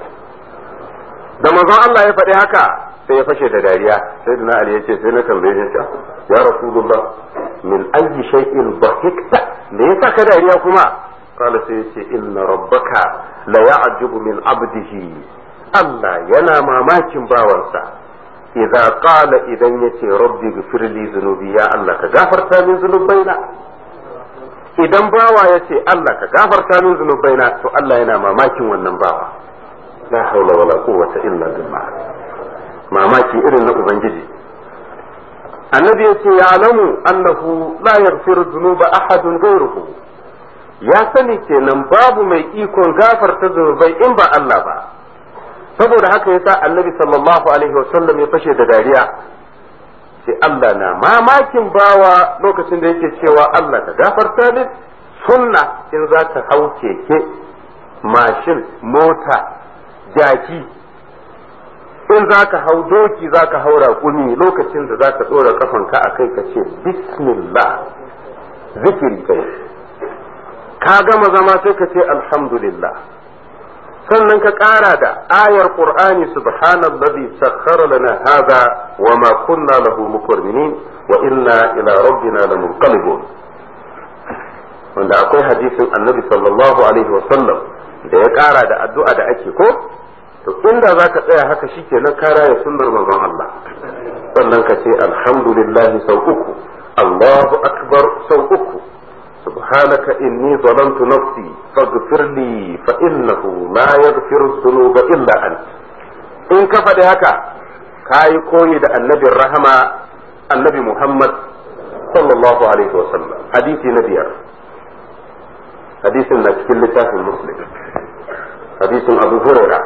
da manzon Allah ya faɗi haka sai ya fashe da dariya sai dana Ali yace sai na tambaye shi ya rasulullah min ayyi shay'in dhahikta me yasa ka dariya kuma qala sai yace inna rabbaka la ya'jubu min abdihi Allah yana mamakin bawansa idza qala idan yace rabbi ghfir li dhunubi ya Allah ka gafarta min dhunubaina idan bawa ya ce Allah ka gafarta min zunubaina to Allah yana mamakin wannan bawa la haula wala quwwata illa billah mamaki irin na ubangiji annabi ya ce ya alamu annahu la yaghfiru dhunuba ahadun ghayruhu ya sani kenan babu mai ikon gafarta zunubai in ba Allah ba saboda haka yasa annabi sallallahu alaihi wasallam ya fashe da dariya sai Allah na mamakin bawa lokacin da yake cewa Allah ka gafarta min sunna in za ka hau keke mashin mota jaki in za ka hau doki za ka hau raƙumi lokacin da za ka ɗora ƙafanka a kai ka ce bismillah zikiri kai ka gama zama sai ka ce alhamdulillah sannan ka ƙara da ayar qur'ani subhanallazi sakhkhara lana hadha wa ma kunna lahu muqrinin wa inna ila rabbina lamunqalibun wanda akwai hadisin annabi sallallahu alaihi wa sallam da ya ƙara da addu'a da ake ko to inda zaka tsaya haka shikenan ka raya sunnar manzon Allah sannan ka ce alhamdulillah sau uku Allahu akbar sau uku سبحانك إني ظلمت نفسي فاغفر لي فإنه لا يغفر الذنوب إلا أنت إن كفى هكا كاي كوي دا النبي الرحمة النبي محمد صلى الله عليه وسلم حديث نبي حديث نتكل المسلم حديث أبو هريرة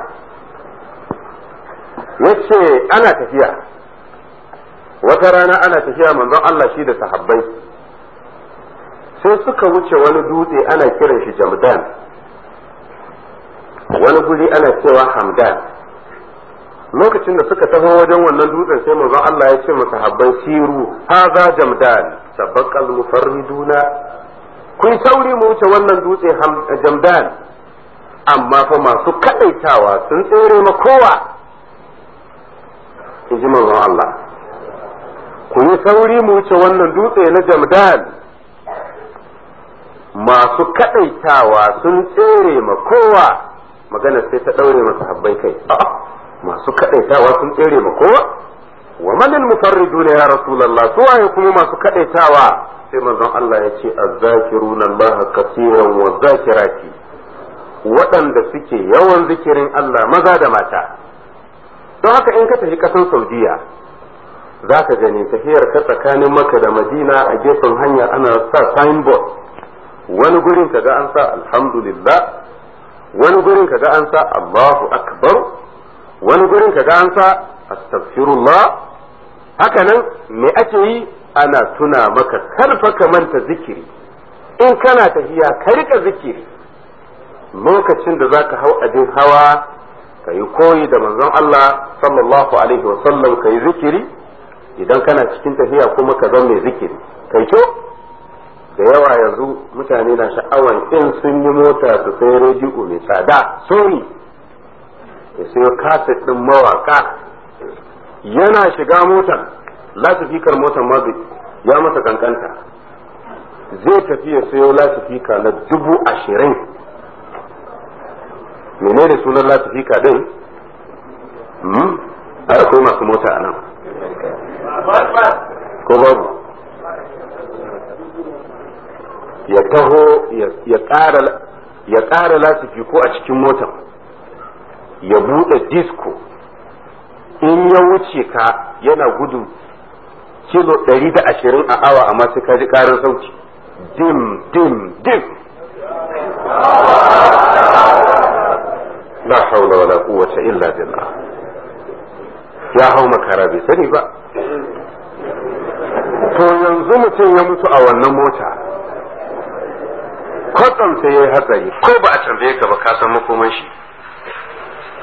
yace ana tafiya wata rana ana tafiya manzon Allah shi da sahabbai sai suka wuce wani dutse ana kiran shi jamdan wani guri ana cewa hamdan lokacin da suka taho wajen wannan dutsen sai manzon Allah ya ce masa habban siru haza jamdan sabaqal mufarriduna kun sauri mu wuce wannan dutse jamdan amma fa masu kadaitawa sun tsere ma kowa in ji manzon Allah ku yi sauri mu wuce wannan dutse na jamdan masu kaɗaitawa sun tsere ma kowa magana sai ta ɗaure masa habbai kai masu kaɗaitawa sun tsere ma kowa wa manil mufarridu ne ya rasulullah su waye kuma masu kaɗaitawa sai manzon Allah ya ce azzakiruna Allah kaseeran wa zakirati waɗanda suke yawan zikirin Allah maza da mata don haka in ka tafi ƙasar Saudiya za ka gani tafiyar ka tsakanin Makka da Madina a gefen hanya ana sa signboard wani gurin kaga an sa alhamdulillah wani gurin kaga an sa Allahu akbar wani gurin kaga an sa astaghfirullah haka nan me ake yi ana tuna maka karfa ka manta zikiri in kana tafiya ka rika zikiri lokacin da zaka hau abin hawa ka yi koyi da manzon Allah sallallahu alaihi wasallam ka yi zikiri idan kana cikin tafiya kuma ka zama mai zikiri kai kyau da yawa yanzu mutane na sha'awan in sun yi mota su sai rediyo mai tsada sony ya sayo kaset ɗin mawaka yana shiga motar lasifikar motar ma ya masa kankanta zai tafi ya sayo lasifika na dubu ashirin menene sunan lasifika ɗin akwai masu mota a nan ko babu ya taho ya ƙara lasifi ko a cikin motar ya buɗe disco in ya wuce ka yana gudu kilo ɗari da ashirin a awa amma sai ka ji ƙarar sauti dim dim dim la haula wala quwwata illa billah ya hau makara bai sani ba to yanzu mutum ya mutu a wannan mota kwatsam sai ya yi hatsari ko ba a tambaye ka ba ka san makoman shi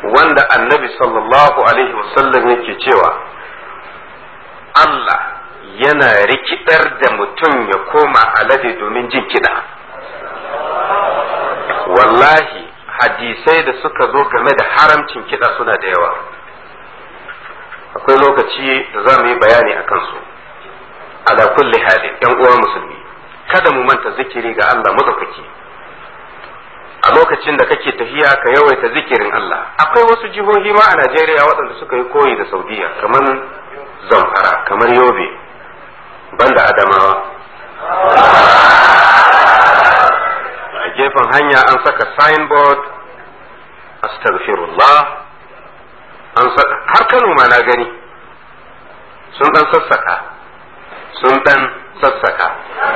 wanda annabi sallallahu alaihi wasallam yake cewa Allah yana rikidar da mutum ya koma alade domin jin kiɗa wallahi hadisai da suka zo game da haramcin kiɗa suna da yawa akwai lokaci da za mu yi bayani a kansu ala kulli halin yan uwa musulmi kada mu manta zikiri ga Allah madaukaki a lokacin da kake tafiya ka yawaita zikirin Allah akwai wasu jihohi ma a Najeriya waɗanda suka yi koyi da Saudiya kamar Zamfara kamar Yobe banda Adamawa a gefen hanya an saka signboard astaghfirullah an saka har Kano ma na gani sun dan sassaka sun dan sassaka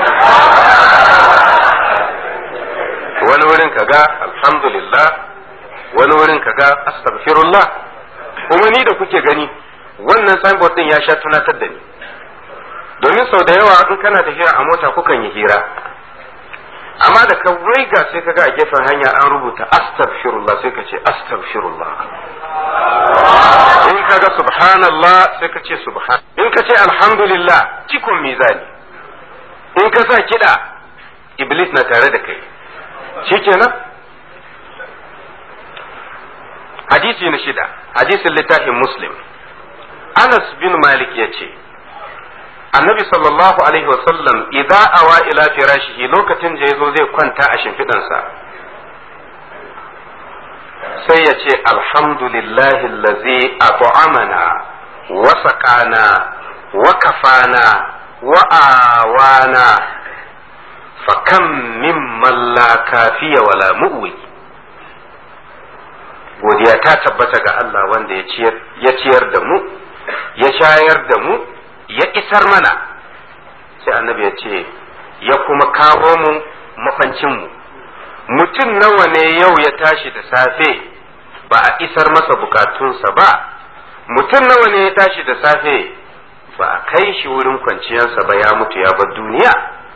wani wurin kaga alhamdulillah wani wurin kaga astaghfirullah kuma ni da kuke gani wannan signboard din ya sha tunatar da ni domin sau da yawa in kana tafiya a mota kukan yi hira amma da ka waiga sai kaga a gefen hanya an rubuta astaghfirullah sai ka ce astaghfirullah in kaga subhanallah sai ka ce subhan in ka ce alhamdulillah cikon mizani in ka sa kiɗa iblis na tare da kai shikenan hadisi na shida hadisin littafin muslim anas bin malik ya ce annabi sallallahu alaihi wasallam idza awa ila firashihi lokacin da yazo zai kwanta a shimfidansa sai ya ce alhamdulillahi allazi at'amana wa saqana wa kafana wa awana fakam mimman la kafiya wala mu'wi godiya ta tabbata ga Allah wanda ya ciyar da mu ya shayar da mu ya isar mana sai annabi ya ce ya kuma kawo mu mafancinmu mutum nawa ne yau ya tashi da safe ba a isar masa bukatunsa ba mutum nawa ne ya tashi da safe ba a kai shi wurin kwanciyarsa ba ya mutu ya bar duniya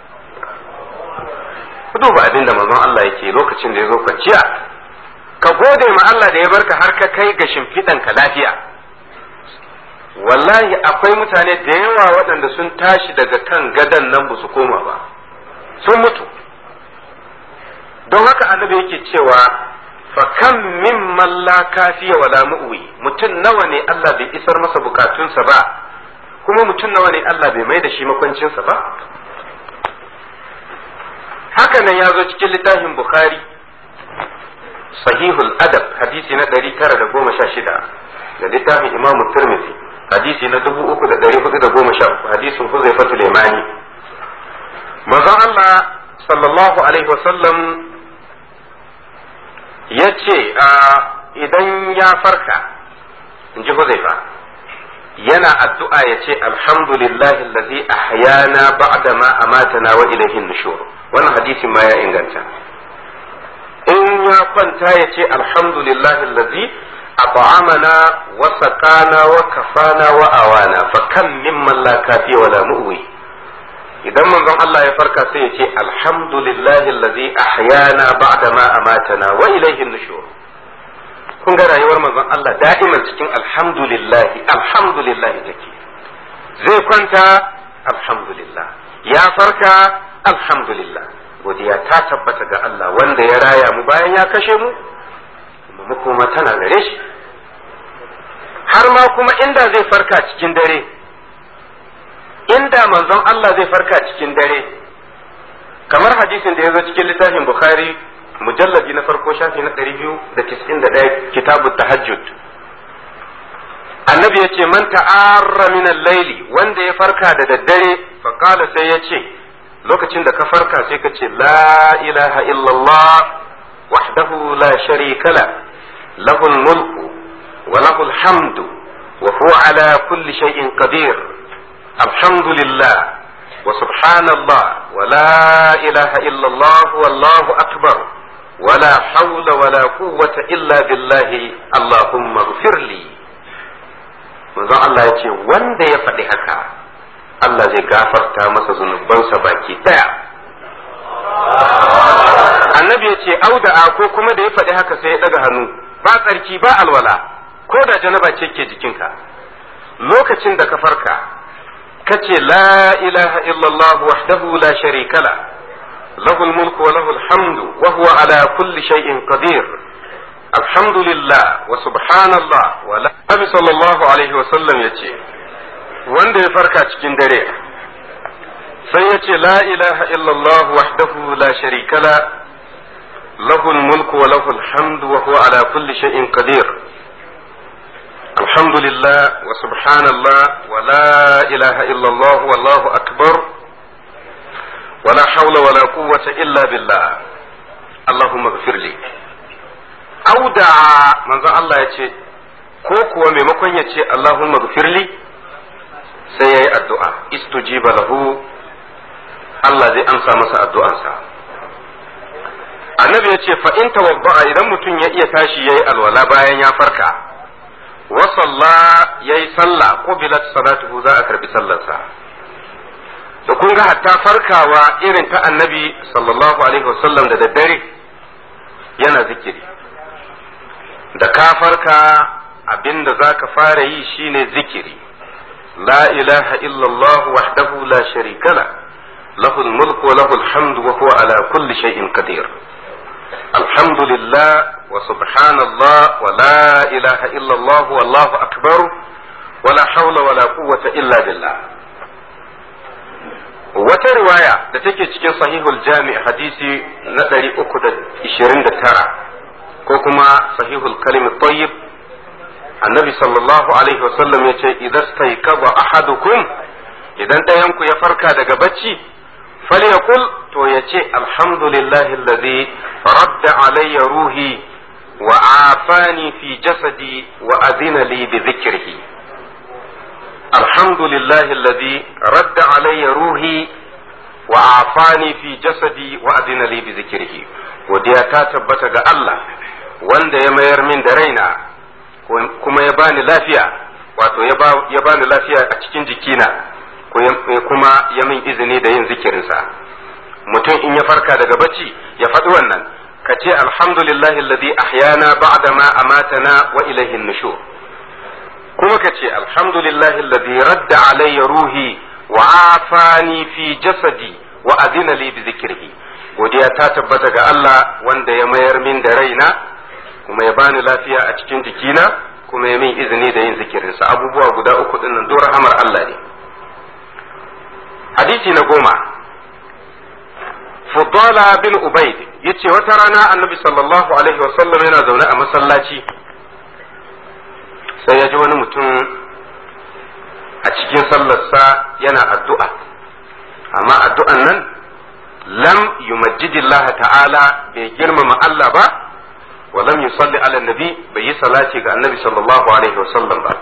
ku duba abin da manzon Allah yake lokacin da ya zo kwanciya ka gode ma Allah da ya barka har ka kai ga shimfiɗanka lafiya wallahi akwai mutane da yawa waɗanda sun tashi daga kan gadan nan ba su koma ba sun mutu don haka annabi yake cewa fa kam mimman la kafiya wala mu'wi mutum nawa ne Allah bai isar masa bukatunsa ba kuma mutum nawa ne Allah bai mai da shi makwancinsa ba haka nan ya zo cikin littafin bukhari sahihul adab hadisi na 916 da littafin imam tirmidhi hadisi na 3413 hadisin huzaifatul yamani manzon Allah sallallahu alaihi wasallam ya ce idan ya farka in ji huzaifa yana addu'a ya ce alhamdulillahi allazi ahyana ba'da ma amatana wa ilayhi nushur wannan hadisin ma ya inganta in ya kwanta ya ce alhamdulillahi allazi at'amana wa saqana wa kafana wa awana fa kam mimman la kafiya wala mu'wi idan manzon Allah ya farka sai ya ce alhamdulillahi allazi ahyana ba'da ma amatana wa ilayhi nushur kun ga rayuwar manzon Allah da'iman cikin alhamdulillahi alhamdulillahi take zai kwanta alhamdulillah ya farka alhamdulillah godiya ta tabbata ga Allah wanda ya raya mu bayan ya kashe mu mu kuma tana gare shi har ma kuma inda zai farka cikin dare inda manzon Allah zai farka cikin dare kamar hadisin da ya zo cikin littafin Bukhari mujalladi na farko shafi na ɗari biyu da tis'in da ɗaya kitabu tahajjud annabi ya ce man ta'arra min laili wanda ya farka da daddare faqala sai ya ce lokacin da ka farka sai ka ce la ilaha illallah wahdahu la sharika la lahul mulku wa lahul hamdu wa huwa ala kulli shay'in qadir alhamdulillah wa subhanallah wa la ilaha illallah wallahu akbar ولا حول ولا قوة إلا بالله اللهم اغفر لي manzon Allah ya ce wanda ya faɗi haka Allah zai gafarta masa zunubansa baki ɗaya annabi ya ce auda'a ko kuma da ya faɗi haka sai ya ɗaga hannu ba tsarki ba alwala ko da janaba ce ke jikinka lokacin da ka farka ka ce la ilaha illallah wahdahu la sharika la lahul mulku wa lahul hamdu wa huwa ala kulli shay'in qadir alhamdulillah wa subhanallah wa la Nabi sallallahu alaihi wa sallam yace wanda ya farka cikin dare sai ya ce la ilaha illallah wahdahu la sharika la lahul mulku wa lahul hamdu wa huwa ala kulli shay'in qadir alhamdulillah wa subhanallah wa la ilaha illallah wallahu akbar wa la hawla wa la quwwata illa billah allahumma ighfir li auda manzo Allah ya ce ko kuwa maimakon ya ce allahumma ighfir li sai yayi addu'a istujiba lahu Allah zai amsa masa addu'ansa. Annabi ya ce, fa'in tawabba'a idan mutum ya iya tashi ya yi alwala bayan ya farka, wa salla ya yi sallah ko bilat salatuhu za a karbi sallarsa. Da kun ga hatta farkawa irin ta annabi sallallahu Alaihi wasallam da daddare yana zikiri. Da ka farka abin da za ka fara yi shine zikiri. La ilaha illallah wahdahu la sharika la. له الملك وله الحمد وهو على كل شيء قدير الحمد لله وسبحان الله ولا إله إلا الله والله أكبر ولا حول ولا قوة إلا بالله wata riwaya da take cikin sahihul jami hadisi na 329 ko kuma sahihul kalim tayyib annabi sallallahu alaihi wasallam ya ce idan staykaba ahadukum idan ɗayanku ya farka daga bacci فليقل تو يتي الحمد لله الذي رد علي روحي وعافاني في جسدي وأذن لي بذكره الحمد لله الذي رد علي روحي وعافاني في جسدي وأذن لي بذكره وديا تثبت ga Allah wanda ya mayar min da raina kuma ya bani lafiya wato ya bani lafiya a cikin jikina kuma ya min izini da yin zikirinsa mutum in ya farka daga bacci ya faɗi wannan ka ce alhamdulillahi alladhi ahyana ba'da ma amatana wa ilayhi nushur kuma ka ce alhamdulillahi alladhi radda alayya ruhi wa afani fi jasadi wa adina li bi zikrihi godiya ta tabbata ga Allah wanda ya mayar min da raina kuma ya bani lafiya a cikin jikina kuma ya min izini da yin zikirinsa abubuwa guda uku dinnan duk rahamar Allah ne hadisi na goma Fudala bin Ubaid yace wata rana annabi sallallahu alaihi wasallam yana zaune a masallaci sai ya ji wani mutum a cikin sallarsa yana addu'a amma addu'an nan lam yumajjidillah ta'ala bai girmama Allah ba wa lam yusalli ala nabi bai yi salati ga annabi sallallahu alaihi wasallam ba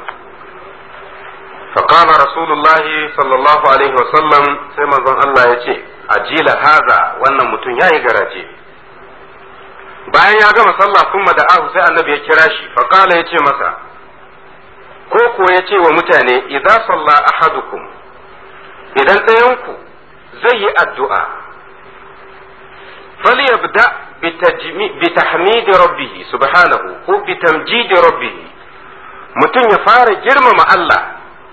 فقال رسول الله صلى الله عليه وسلم سيما زن الله يتي أجيل هذا وانا متن ياي garaje. bayan ya gama sallah kuma da ahu sai annabi ya kira shi faqala yace masa ko ko yace wa mutane idza salla ahadukum idan ɗayanku zai yi addu'a falyabda bi tahmidi rabbih subhanahu ko bi tamjidi rabbih mutum ya fara girmama Allah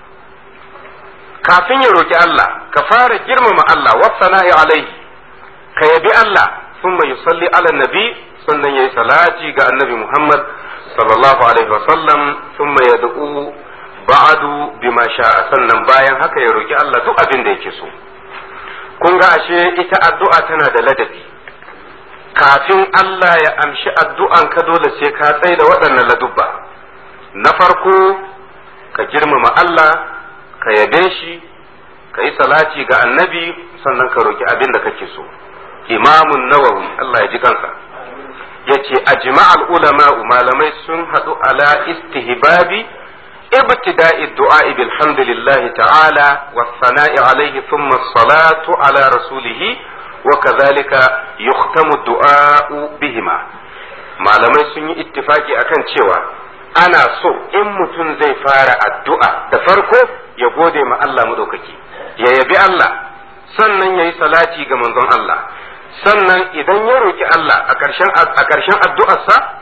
kafin ya roki Allah ka fara girmama Allah wasana'i alaihi ka yabi Allah thumma yusalli ala nabi sannan yayi salati ga annabi Muhammad sallallahu alaihi wasallam thumma yad'u ba'du bima sha'a sannan bayan haka ya roki Allah duk abin da yake so kun ga ashe ita addu'a tana da ladabi kafin Allah ya amshi addu'an ka dole sai ka tsaye da waɗannan ladubba na farko ka girmama Allah ka yabe shi ka yi salati ga annabi sannan ka roki abin da kake so imamun nawawi Allah ya ji kansa ya ce ajma'al ulama malamai sun haɗu ala istihbabi ابتداء الدعاء بالحمد لله تعالى والثناء عليه ثم الصلاة على رسوله وكذلك يختم الدعاء بهما malamai sun yi ittifaki akan cewa ana so in mutum zai fara addu'a da farko ya gode ma Allah maɗaukaki ya yabi Allah sannan ya yi salati ga manzon Allah sannan idan ya roki Allah a ƙarshen addu'arsa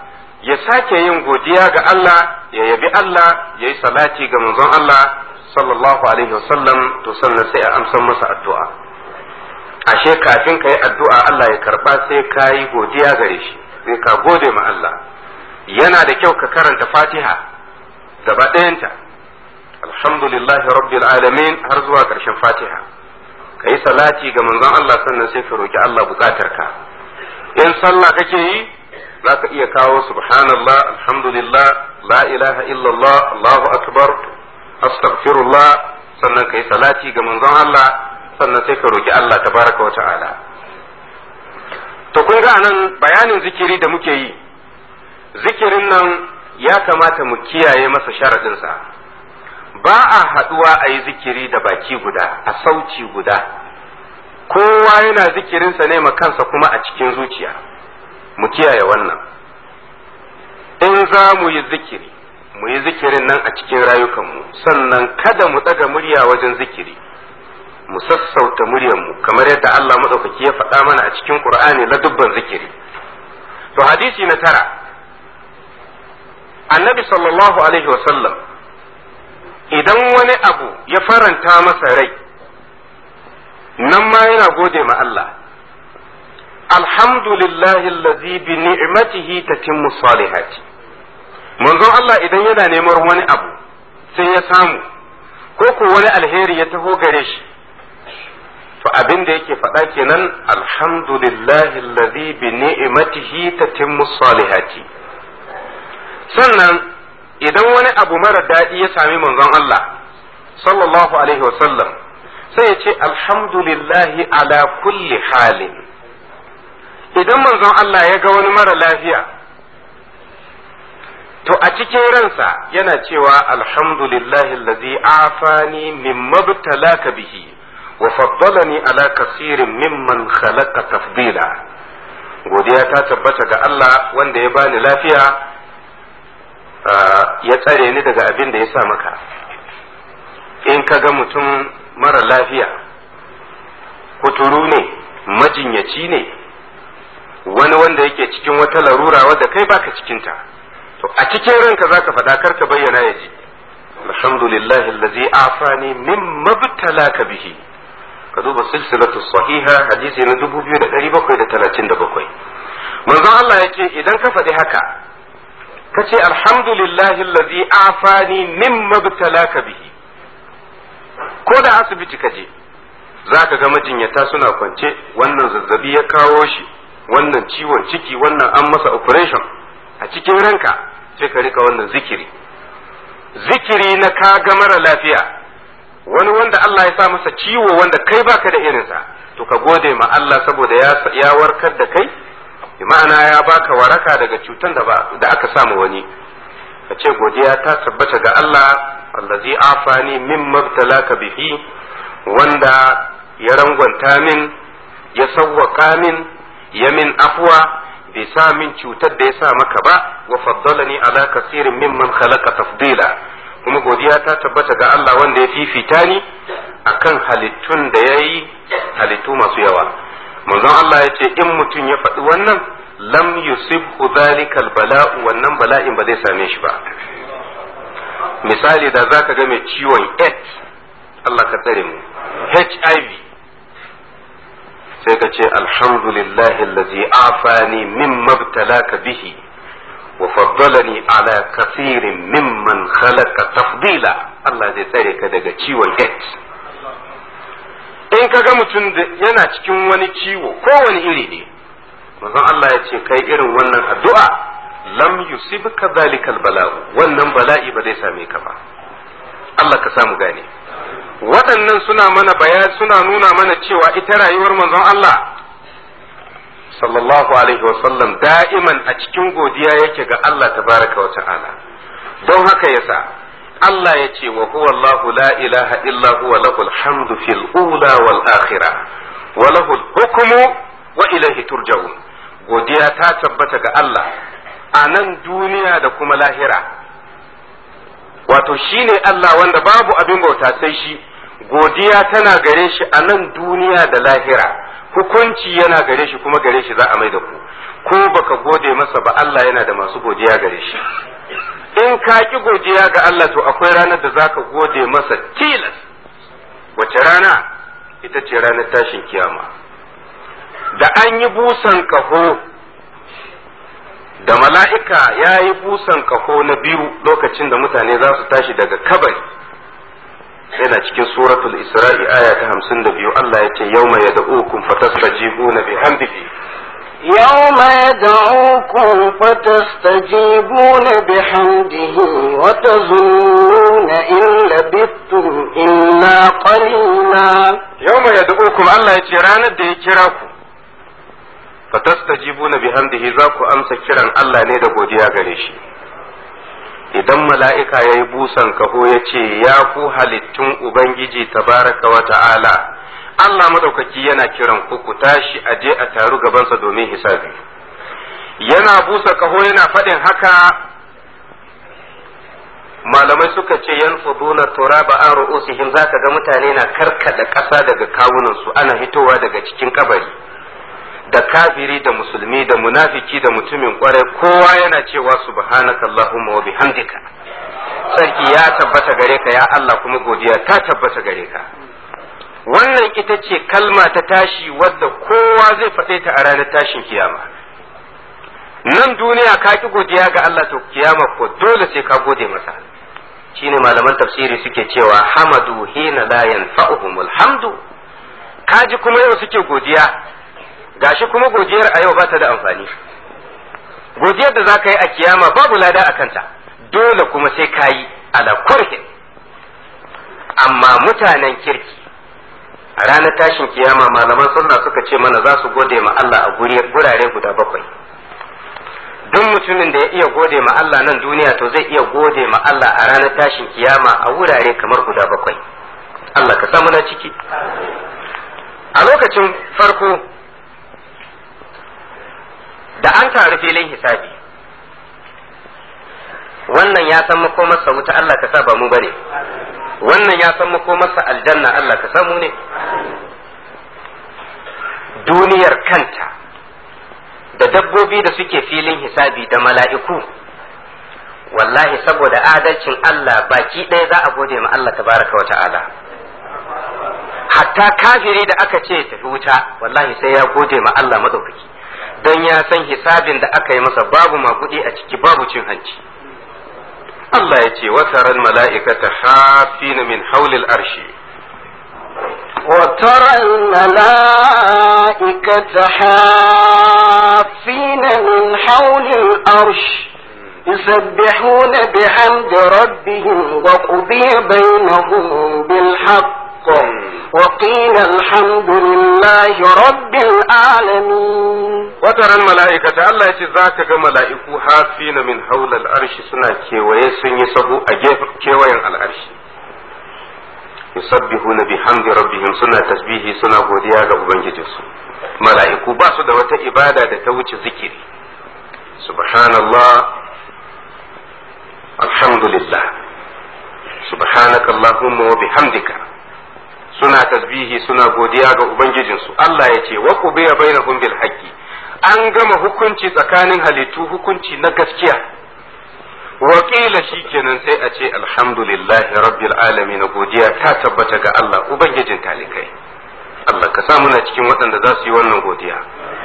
ya sake yin godiya ga Allah ya yabi Allah ya yi salati ga manzon Allah sallallahu alaihi wasallam to sannan sai a amsan masa addu'a ashe kafin ka yi addu'a Allah ya karba sai ka yi godiya gare shi sai ka gode ma Allah yana da kyau ka karanta fatiha gaba ɗayanta alhamdulillahi rabbil alamin har zuwa ƙarshen fatiha ka yi salati ga manzon Allah sannan sai ka roki Allah bukatar ka in sallah kake yi za ka iya kawo subhanallah alhamdulillah la ilaha illallah allahu akbar astaghfirullah sannan ka yi salati ga manzon Allah sannan sai ka roki Allah tabaraka wa ta'ala to kun ga nan bayanin zikiri da muke yi zikirin nan ya kamata mu kiyaye masa sharaɗinsa ba a haɗuwa a yi zikiri da baki guda a sauci guda kowa yana zikirinsa ne ma kansa kuma a cikin zuciya mu kiyaye wannan in za mu yi zikiri mu yi zikirin nan a cikin rayukanmu sannan kada mu ɗaga murya wajen zikiri mu sassauta muryarmu kamar yadda Allah maɗaukaki ya faɗa mana a cikin Qur'ani na dubban zikiri to hadisi na tara annabi sallallahu alaihi wasallam idan wani abu ya faranta masa rai nan ma yana gode ma Allah alhamdulillahi allazi bi ni'matihi tatimmu salihati manzon Allah idan yana neman wani abu sai ya samu ko ko wani alheri ya taho gare shi to abin da yake faɗa kenan alhamdulillahi allazi bi ni'matihi tatimmu salihati sannan idan wani abu mara daɗi ya sami manzon Allah sallallahu alaihi wasallam sai ya ce alhamdulillahi ala kulli halin idan manzon Allah ya ga wani mara lafiya to a cikin ransa yana cewa alhamdulillahi allazi afani mimma btalaka bihi wa faddalani ala kasirin mimman khalaqa tafdila godiya ta tabbata ga Allah wanda ya bani lafiya ya tsare ni daga abin da ya sa maka in ka ga mutum mara lafiya kuturu ne majinyaci ne wani wanda yake cikin wata larura wadda kai baka cikinta to a cikin ranka zaka faɗa kar ka bayyana ya ji alhamdulillahi allazi afani mimma btalaka bihi ka duba silsilatu sahiha hadisi na 2737 manzon Allah yake idan ka faɗi haka ka ce alhamdulillahi allazi afani mimma btalaka bihi ko da asibiti ka je za ka ga majinyata suna kwance wannan zazzabi ya kawo shi wannan ciwon ciki wannan an masa operation a cikin ranka sai ka rika wannan zikiri zikiri na ka ga mara lafiya wani wanda Allah ya sa masa ciwo wanda kai baka da irinsa to ka gode ma Allah saboda ya warkar da kai bi ma'ana ya baka waraka daga cutan da da aka samu wani ka ce godiya ta tabbata ga Allah allazi afani min mabtalaka bihi wanda ya rangwanta min ya sawwaka min ya min afwa bai sa min cutar da ya sa maka ba wa faddalani ala kasirin mimman khalaqa tafdila kuma godiya ta tabbata ga Allah wanda ya fifita ni akan halittun da ya yi halittu masu yawa manzon Allah ya ce in mutum ya faɗi wannan lam yusibhu zalikal bala'u wannan bala'in ba zai same shi ba misali da zaka ga mai ciwon AIDS Allah ka tsare mu HIV sai ka ce alhamdulillahi allazi afani mimma btalaka bihi wa faddalani ala kathirin mimman khalaqa tafdila Allah zai tsare ka daga ciwon AIDS in ka ga mutum yana cikin wani ciwo kowane iri ne manzon Allah ya ce kai irin wannan addu'a lam yusibka zalikal bala'u wannan bala'i ba zai same ka ba Allah ka samu gane waɗannan suna mana bayan suna nuna mana cewa ita rayuwar manzon Allah sallallahu alaihi wasallam da'iman a cikin godiya yake ga Allah tabaraka wa ta'ala don haka yasa Allah ya ce wa huwa Allah la ilaha illa huwa lahul hamdu fil ula wal akhirah wa lahul hukmu wa ilaihi turja'un godiya ta tabbata ga Allah a nan duniya da kuma lahira wato shine Allah wanda babu abin bauta sai shi godiya tana gare shi a nan duniya da lahira hukunci yana gare shi kuma gare shi za a mai da ku ko baka gode masa ba Allah yana da masu godiya gare shi in ka ki godiya ga Allah to akwai ranar da zaka gode masa tilas wace rana ita ce ranar tashin kiyama da an yi busan kaho da mala'ika ya yi busan kaho na biyu lokacin da mutane za su tashi daga kabari yana cikin suratul isra'i aya ta hamsin da biyu Allah ya ce yau mai da ukun fatastajibu na bihamdihi يوم يدعوكم فتستجيبون بحمده وتظنون إن لبثتم إلا قليلا yau mai da ukun Allah ya ce ranar da ya kira ku fatastajibu na bihamdihi za ku amsa kiran Allah ne da godiya gare shi idan mala'ika ya yi busan kaho ya ce ya ku halittun Ubangiji tabaraka wa ta'ala Allah madaukaki yana kiran ku ku tashi a je a taru gabansa domin hisabi yana busa kaho yana faɗin haka malamai suka ce yan fuduna turaba an ru'usihim zaka ga mutane na karkada ƙasa daga kawunansu ana hitowa daga cikin kabari da kafiri da musulmi da munafiki da mutumin kwarai kowa yana cewa subhanaka allahumma wa bihamdika sarki ya tabbata gare ka ya Allah kuma godiya ta tabbata gare ka wannan ita ce kalma ta tashi wadda kowa zai faɗe ta a ranar tashin kiyama nan duniya ka ki godiya ga Allah to kiyama ko dole sai ka gode masa shine malaman tafsiri suke cewa hamadu hina la yanfa'uhumul hamdu kaji kuma yau suke godiya gashi kuma godiyar a yau ba ta da amfani godiyar da za ka yi a kiyama babu lada a kanta dole kuma sai ka yi ala kurhin amma mutanen kirki a ranar tashin kiyama malaman sunna suka ce mana za su gode ma Allah a gurare guda bakwai duk mutumin da ya iya gode ma Allah nan duniya to zai iya gode ma Allah a ranar tashin kiyama a wurare kamar guda bakwai Allah ka samu na ciki a lokacin farko da an taru filin hisabi wannan ya san makomarsa wuta Allah ka sa ba mu bane wannan ya san makomarsa aljanna Allah ka samu ne duniyar kanta da dabbobi da suke filin hisabi da mala'iku wallahi saboda adalcin Allah baki ɗaya za a gode ma Allah tabaraka wa ta'ala hatta kafiri da aka ce tafi wuta wallahi sai ya gode ma Allah madaukaki don ya san hisabin da aka yi masa babu makuɗi a ciki babu cin hanci Allah ya ce wataran mala'ikata hafina min haulil arshi وترى الملائكة حافين من حول الأرش يسبحون بحمد ربهم وقضي بينهم بالحق وقيل الحمد لله رب العالمين wataran mala'ikata Allah ya ce za ka ga mala'iku hafina min haulal arshi suna kewaye sun yi sahu a gefen kewayen al'arshi yusabbihuna bihamdi rabbihim suna tasbihi suna godiya ga ubangijinsu mala'iku ba su da wata ibada da ta wuce zikiri subhanallah alhamdulillah subhanaka allahumma wa bihamdika suna tasbihi suna godiya ga ubangijinsu Allah ya ce wa qubiya bainahum bil haqqi an gama hukunci tsakanin halittu hukunci na gaskiya wakila shi kenan sai a ce alhamdulillahi rabbil alamin godiya ta tabbata ga Allah ubangijin talikai Allah ka sa muna cikin waɗanda za su yi wannan godiya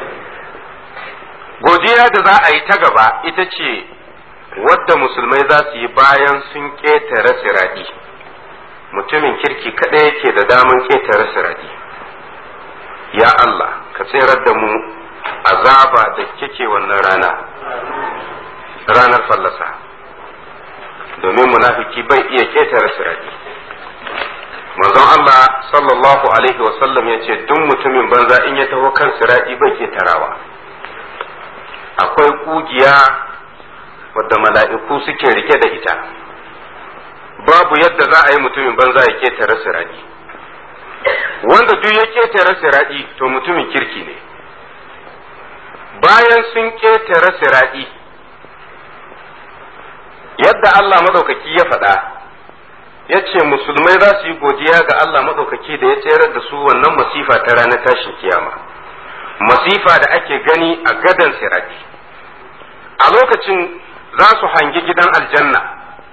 godiya da za a yi ta gaba ita ce wadda musulmai za su yi bayan sun ƙetare siradi mutumin kirki kaɗai yake da daman ƙetare siradi ya Allah ka tserar da mu azaba da kike wannan rana ranar fallasa domin munafiki bai iya ketare sirari manzon Allah sallallahu alaihi wasallam ya ce duk mutumin banza in ya taho kan sirari bai ketarawa akwai kugiya wadda mala'iku suke rike da ita babu yadda za a yi mutumin banza ya ketare sirari wanda duk ya ketare sirari to mutumin kirki ne bayan sun ketare sirari yadda Allah madaukaki ya faɗa ya ce musulmai za su yi godiya ga Allah madaukaki da ya tsayar da su wannan masifa ta ranar tashin kiyama masifa da ake gani a gadan sirati a lokacin za su hangi gidan aljanna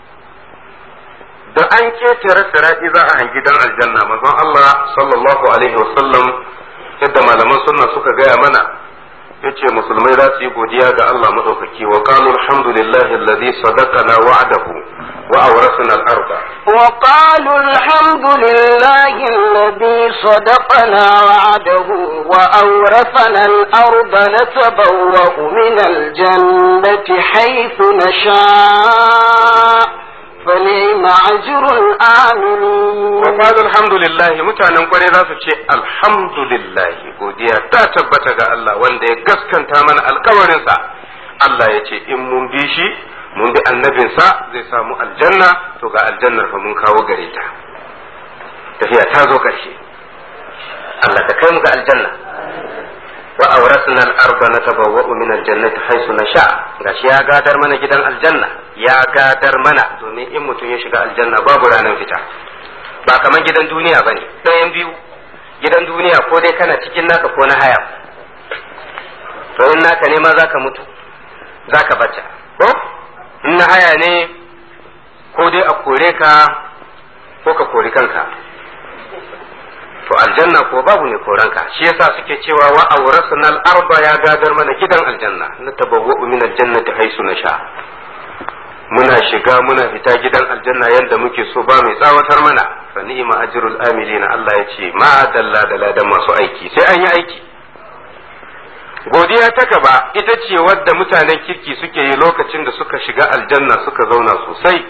da an ketare sirati za a hangi gidan aljanna manzon Allah sallallahu alaihi wasallam yadda malaman sunna suka gaya mana yace musulmai za su yi godiya ga Allah madaukaki wa qalu alhamdulillahi alladhi sadaqana wa'adahu wa awrasana al-arda وقالوا الحمد لله الذي صدقنا وعده وأورثنا الأرض نتبوأ من الجنة حيث نشاء فنعم أجر الآمنين wa qalu alhamdulillahi mutanen kwarai za su ce alhamdulillahi godiya ta tabbata ga Allah wanda ya gaskanta mana alkawarinsa Allah ya ce in mun bi shi mun bi annabinsa zai samu aljanna to ga aljannar fa mun kawo gare ta tafiya ta zo ƙarshe Allah ka kai mu ga aljanna wa awrasna al-arda natabawwa'u min al-jannati haythu nasha gashi ya gadar mana gidan aljanna ya gadar mana domin in mutum ya shiga aljanna babu ranar fita ba kamar gidan duniya bane ɗayan biyu gidan duniya ko dai kana cikin naka ko na haya to in naka ne ma zaka mutu zaka bata ko in na haya ne ko dai a kore ka ko ka kori kanka to aljanna ko babu ne koranka shi yasa suke cewa wa awrasna al-arba ya gadar mana gidan aljanna na tabawwa'u min al-jannati haisu nasha muna shiga muna fita gidan aljanna yanda muke so ba mai tsawatar mana fa ni'ma ajrul amilina Allah ya ce ma dalla da ladan masu aiki sai an yi aiki godiya ta gaba ita ce wadda mutanen kirki suke yi lokacin da suka shiga aljanna suka zauna sosai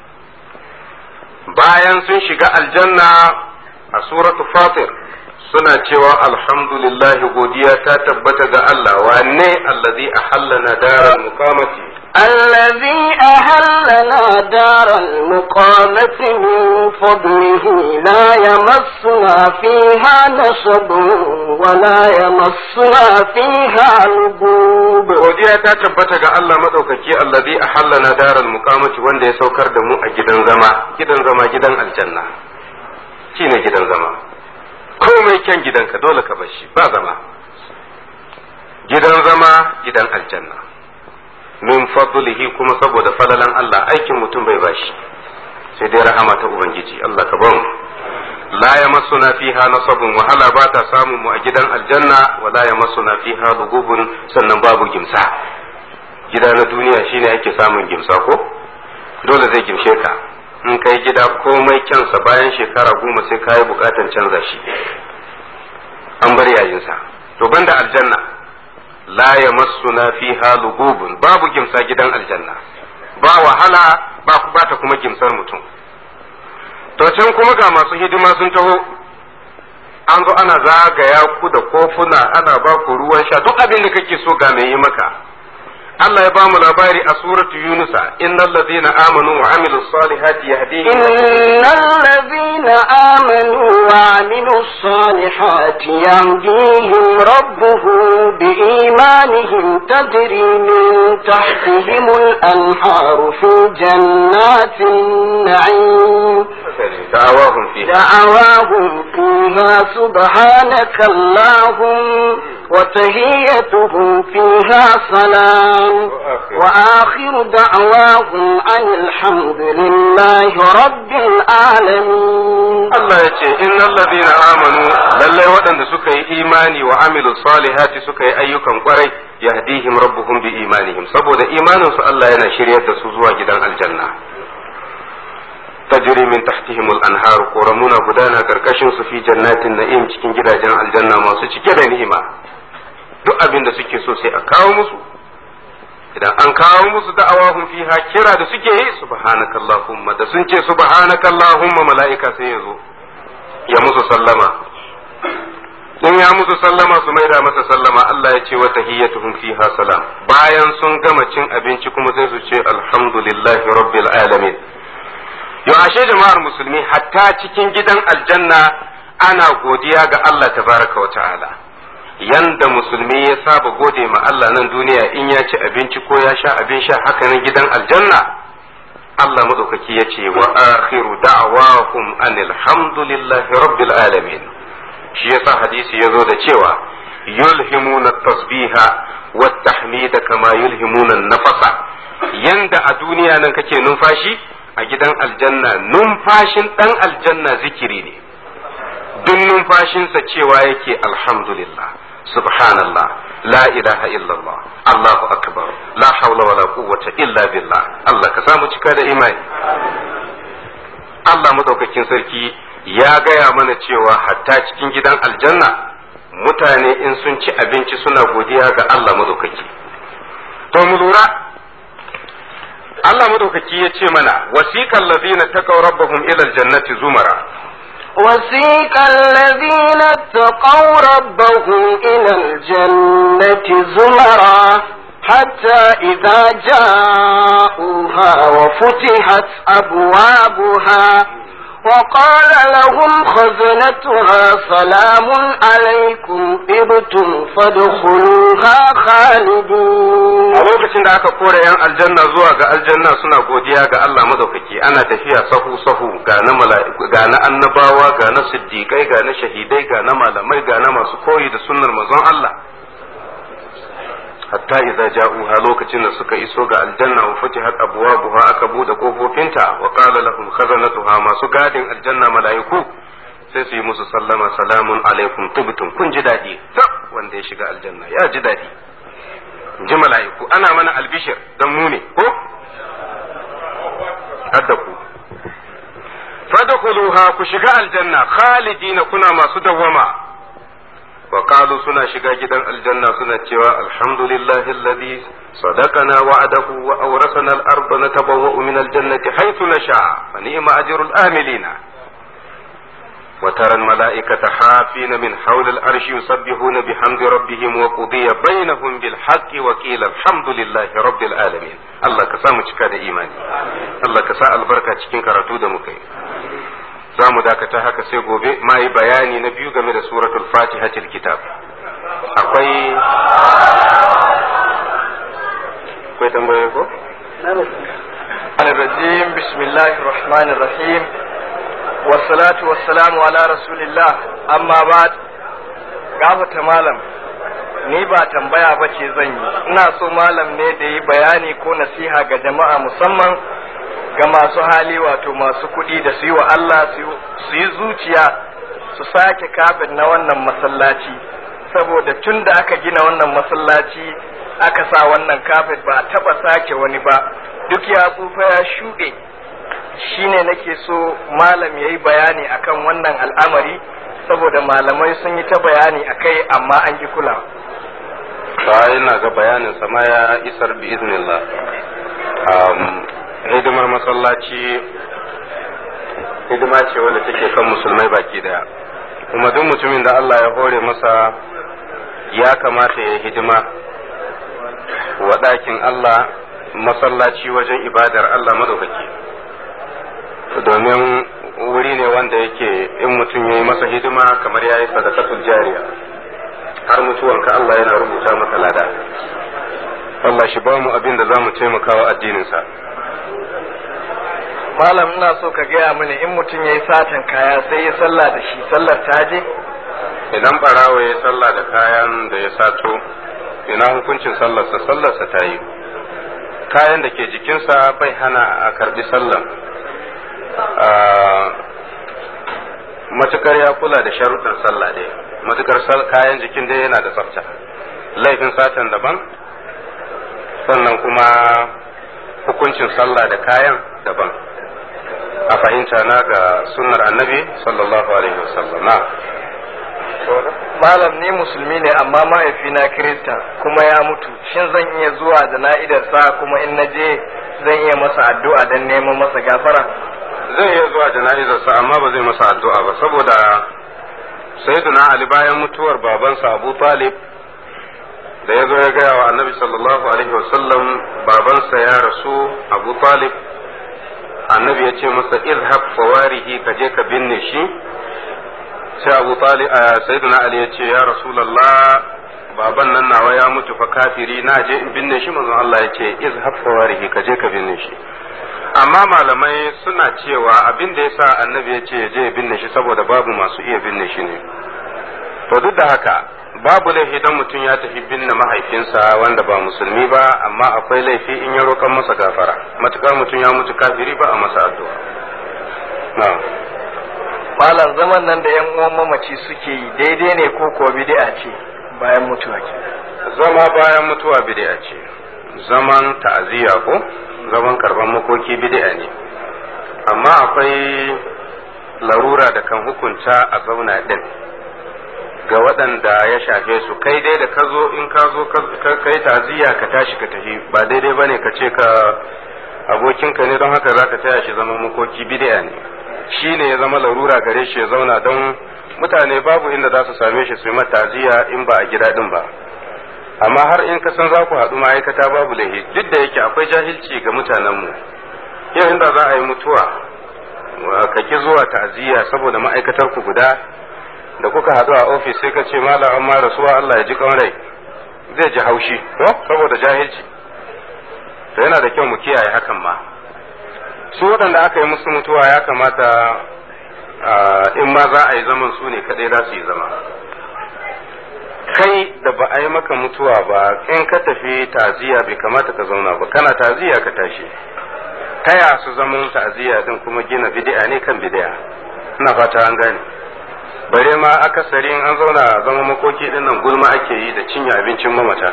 bayan sun shiga aljanna a suratu fatir suna cewa alhamdulillah godiya ta tabbata ga Allah wane allazi ahallana daral muqamati الذي أهلنا دار المقامة من فضله لا يمسنا فيها نصب ولا يمسنا فيها لغوب godiya ta tabbata ga Allah madaukaki allazi ahallana daral muqamati wanda ya saukar da mu a gidan zama gidan zama gidan aljanna shine gidan zama komai kyan gidanka dole ka bar shi ba zama gidan zama gidan aljanna min fadlihi kuma saboda falalan Allah aikin mutum bai bashi sai dai rahama ta ubangiji Allah ka ba mu la yamassuna fiha nasabun wahala ba ta samun mu a gidan aljanna wa la yamassuna fiha lugubun sannan babu gimsa gida na duniya shine ake samun gimsa ko dole zai gimshe ka in kai gida komai kyansa bayan shekara goma sai kayi bukatan canza shi an bar yayinsa to banda aljanna la yamassuna fiha lugubun babu gimsa gidan aljanna ba wahala ba ba ta kuma gimsar mutum to can kuma ga masu hidima sun taho an zo ana zagaya ku da kofuna ana ba ku ruwan sha duk abin da kake so ga mai yi maka Allah ya ba mu labari a suratu Yunusa innal ladina amanu wa amilus salihati yahdihim إن الذين آمنوا وعملوا الصالحات يهديهم ربهم بإيمانهم تجري من تحتهم الأنهار في جنات النعيم da'awahum fiha دعواهم فيها سبحانك اللهم وتهيتهم فيها سلام وآخر دعواهم أن الحمد لله رب العالمين Allah ya ce innal ladina amanu lallai waɗanda suka yi imani wa amilu salihati suka yi ayyukan kwarai yahdihim rabbuhum bi imanihim saboda imanin su Allah yana shiryar da su zuwa gidan aljanna tajri min tahtihim al-anhar koramuna gudana karkashin su fi jannatin na'im cikin gidajen aljanna masu cike da ni'ima duk abin da suke so sai a kawo musu idan an kawo musu da'awahum fiha kira da suke yi subhanakallahumma da sun ce subhanakallahumma mala'ika sai ya zo ya musu sallama in ya musu sallama su maida masa sallama Allah ya ce wa tahiyyatuhum fiha salam bayan sun gama cin abinci kuma sai su ce alhamdulillahi rabbil alamin yo ashe jama'ar musulmi hatta cikin gidan aljanna ana godiya ga Allah tabaraka wa ta'ala yanda musulmi ya saba gode ma Allah nan duniya in ya ci abinci ko ya sha abin sha haka nan gidan aljanna Allah madaukaki ya ce wa akhiru da'wahum anil hamdulillahi rabbil alamin shi yasa hadisi ya zo da cewa yulhimuna tasbiha wa tahmida kama yulhimuna nafasa yanda a duniya nan kake numfashi a gidan aljanna numfashin dan aljanna zikiri ne duk numfashinsa cewa yake alhamdulillah subhanallah la ilaha illallah allahu akbar la hawla wala quwwata illa billah Allah ka samu cika da imani Allah madaukakin sarki ya gaya mana cewa hatta cikin gidan aljanna mutane in sun ci abinci suna godiya ga Allah madaukaki to mu lura Allah madaukaki ya ce mana wasiqal ladina taqaw rabbahum ila aljannati zumara وسيق الذين اتقوا ربهم إلى الجنة زمرا حتى إذا جاءوها وفتحت أبوابها وقال لهم خزنتها سلام عليكم طبتم فادخلوها خالدين a lokacin da aka kore yan aljanna zuwa ga aljanna suna godiya ga Allah madaukaki ana tafiya sahu sahu ga na mala'iku ga na annabawa ga na siddiqai ga na shahidai ga na malamai ga na masu koyi da sunnar manzon Allah hatta idza ja'uha lokacin da suka iso ga aljanna wa futihat abwabuha aka bude kofofinta wa qala lahum khazanatuha masu gadin aljanna mala'iku sai su yi musu sallama salamun alaikum tubtum kun ji dadi wanda ya shiga aljanna ya ji dadi ji mala'iku ana mana albishir dan mu ne ko hadda ku fadkhuluha ku shiga aljanna khalidina kuna masu dawwama wa qalu suna shiga gidan aljanna suna cewa alhamdulillahi alladhi sadaqana wa'adahu wa awrasana al-ardha natabawwa'u min al-jannati haythu nasha fa ni'ma ajrul amilina وترى الملائكة حافين من حول الأرش يسبحون بحمد ربهم وقضي بينهم بالحق وقيل الحمد لله رب العالمين الله كسامو cika da imani Allah ka sa albarka cikin karatu da muka yi za mu dakata haka sai gobe ma yi bayani na biyu game da suratul fatihatil kitab akwai akwai tambayoyi ko الرجيم بسم الله الرحمن الرحيم والصلاة والسلام على رسول الله أما بعد gafata malam ni ba tambaya ba ce zan yi ina so malam ne da yi bayani ko nasiha ga jama'a musamman ga masu hali wato masu kuɗi da su yi wa Allah su yi zuciya su sake kafin na wannan masallaci saboda tun da aka gina wannan masallaci aka sa wannan kafet ba a taɓa sake wani ba duk ya tsufa ya shuɗe shine nake so malam ya yi bayani akan wannan al'amari saboda malamai sun yi ta bayani akai amma an ki kula ba ina ga bayanin sama ya isar bi iznillah hidimar masallaci hidima ce wadda take kan musulmai baki daya kuma duk mutumin da Allah ya hore masa ya kamata ya hidima wa ɗakin Allah masallaci wajen ibadar Allah madaukaki domin wuri ne wanda yake in mutum ya yi masa hidima kamar ya yi sadakatul jariya har mutuwanka Allah yana rubuta maka lada Allah shi ba mu abin da za mu taimaka wa addininsa malam ina so ka gaya mini in mutum ya yi satan kaya sai ya sallah da shi sallar ta je idan barawa ya sallah da kayan da ya sato ina hukuncin sallarsa sallarsa ta yi kayan da ke jikinsa bai hana a karbi sallan matukar ya kula da sharuɗin sallah dai matukar kayan jikin dai yana da tsafta laifin satan daban sannan kuma hukuncin sallah da kayan daban a fahimta na ga sunnar annabi sallallahu alaihi wasallam na malam ni musulmi ne amma mahaifina kirista kuma ya mutu shin zan iya zuwa da na'idarsa kuma in naje zan iya masa addu'a don neman masa gafara zai iya zuwa jana'izarsa amma ba zai masa addu'a ba saboda sayyiduna ali bayan mutuwar babansa abu talib da ya zo ya gaya wa annabi sallallahu alaihi wasallam babansa ya rasu abu talib annabi ya ce masa izhab fawarihi ka je ka binne shi sai abu talib sayyiduna ali ya ce ya rasulullah baban nan nawa ya mutu fa kafiri na je in binne shi manzon Allah ya ce izhab fawarihi ka je ka binne shi amma malamai suna cewa abin da yasa annabi ya ce je ya binne shi saboda babu masu iya binne shi ne to duk da haka babu laifi don mutum ya tafi binne mahaifinsa wanda ba musulmi ba amma akwai laifi in ya roƙan masa gafara matukar mutum ya mutu kafiri ba a masa addu'a na'am malam zaman nan da yan uwan mamaci suke yi daidai ne ko kuwa bid'a ce bayan mutuwa ke zama bayan mutuwa bid'a ce zaman ta'aziyya ko zaman karban makoki bid'a ne amma akwai larura da kan hukunta a zauna din ga waɗanda ya shafe su kai dai da ka zo in ka zo ka yi ta'aziyya ka tashi ka tafi ba daidai bane ka ce ka abokinka ne don haka za ka taya shi zama makoki bid'a ne shi ne ya zama larura gare shi ya zauna don mutane babu inda za su same shi su yi ta'aziyya in ba a gida din ba amma har in ka san za ku haɗu ma'aikata babu laifi duk da yake akwai jahilci ga mutanenmu yau inda za a yi mutuwa ka ki zuwa ta'aziyya saboda ma'aikatar ku guda da kuka haɗu a ofis sai ka ce malam amma rasuwa Allah ya ji rai zai ji haushi ko saboda jahilci to yana da kyau mu kiyaye hakan ma su waɗanda aka yi musu mutuwa ya kamata in ma za a yi zaman su ne kaɗai za su yi zama kai da ba a yi maka mutuwa ba in ka tafi taziya bai kamata ka zauna ba kana taziya ka tashi taya su zaman taziya din kuma gina bid'a ne kan bid'a ina fata an gane bare ma akasari an zauna zama makoki din nan gulma ake yi da cinye abincin mamata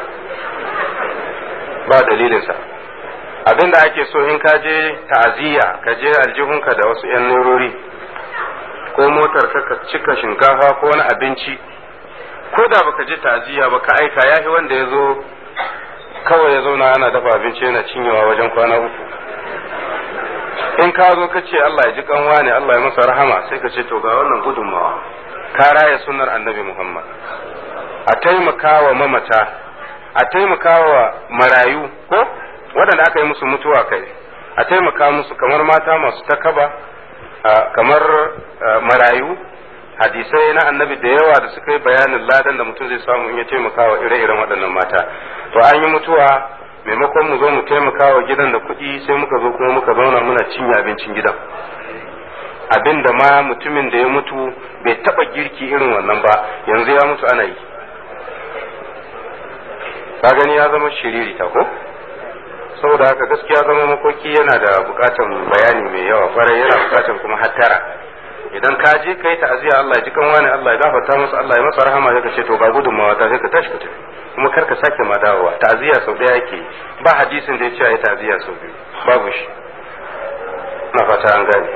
ba dalilinsa abin da ake so in ka je ta'aziyya ka je aljihunka da wasu 'yan nerori ko motar ka cika shinkafa ko wani abinci ko da baka je ta'aziyya ba ka aika yafi wanda ya zo kawai ya zauna ana dafa abinci yana cinyewa wajen kwana uku in ka zo ka ce Allah ya ji kanwa ne Allah ya masa rahama sai ka ce to ga wannan gudunmawa ka raya sunnar annabi Muhammad a taimaka wa mamata a taimaka wa marayu ko waɗanda aka yi musu mutuwa kai a taimaka musu kamar mata masu takaba kamar marayu hadisai na annabi da yawa da suka yi bayanin ladan da mutum zai samu in ya taimaka wa ire-iren waɗannan mata to an yi mutuwa maimakon mu zo mu taimaka wa gidan da kuɗi sai muka zo kuma muka zauna muna cinye abincin gidan abin da ma mutumin da ya mutu bai taɓa girki irin wannan ba yanzu ya mutu ana yi ka gani ya zama shiriri ta ko saboda haka gaskiya zama makoki yana da bukatan bayani mai yawa kwarai yana bukatan kuma hattara idan ka je kai ta'aziyya Allah ya ji kan wani Allah ya gafarta masa Allah ya masa rahama sai ka ce to ga gudunmawa ta sai ka tashi ka tafi kuma kar ka sake ma dawowa ta'aziyya sau daya yake ba hadisin da ya ce ayi ta'aziyya sau biyu babu shi na fata an gane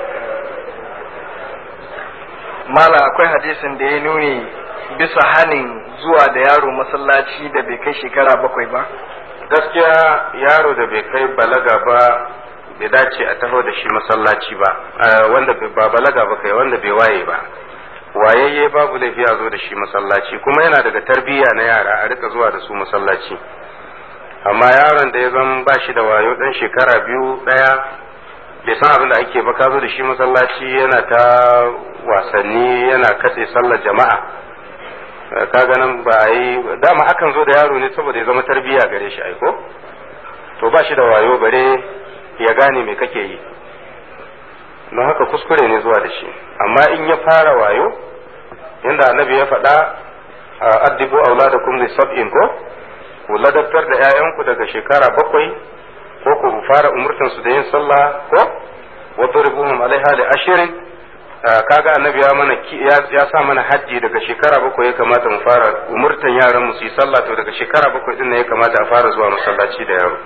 mala akwai hadisin da ya nuni bisa hanin zuwa da yaro masallaci da bai kai shekara bakwai ba gaskiya yaro da bai kai balaga ba bai dace a taho da shi masallaci ba wanda ba balaga ba kai wanda bai waye ba wayayye babu laifi a zo da shi masallaci kuma yana daga tarbiyya na yara a rika zuwa da su masallaci amma yaron da ya zan ba shi da wayo dan shekara biyu daya bai san abin da ake ba ka zo da shi masallaci yana ta wasanni yana katse sallar jama'a ka ganin ba a yi dama akan zo da yaro ne saboda ya zama tarbiyya gare shi aiko to ba shi da wayo bare ya gane me kake yi don haka kuskure ne zuwa da shi amma in ya fara wayo inda annabi ya faɗa addibu auladakum li sab'in ko ku ladabtar da 'ya'yanku daga shekara bakwai ko ku fara umurtan su da yin sallah ko wadribuhum alaiha li ashirin kaga annabi ya mana ya sa mana hajji daga shekara bakwai ya kamata mu fara umurtan yaran mu su yi sallah to daga shekara bakwai din ya kamata a fara zuwa masallaci da yaro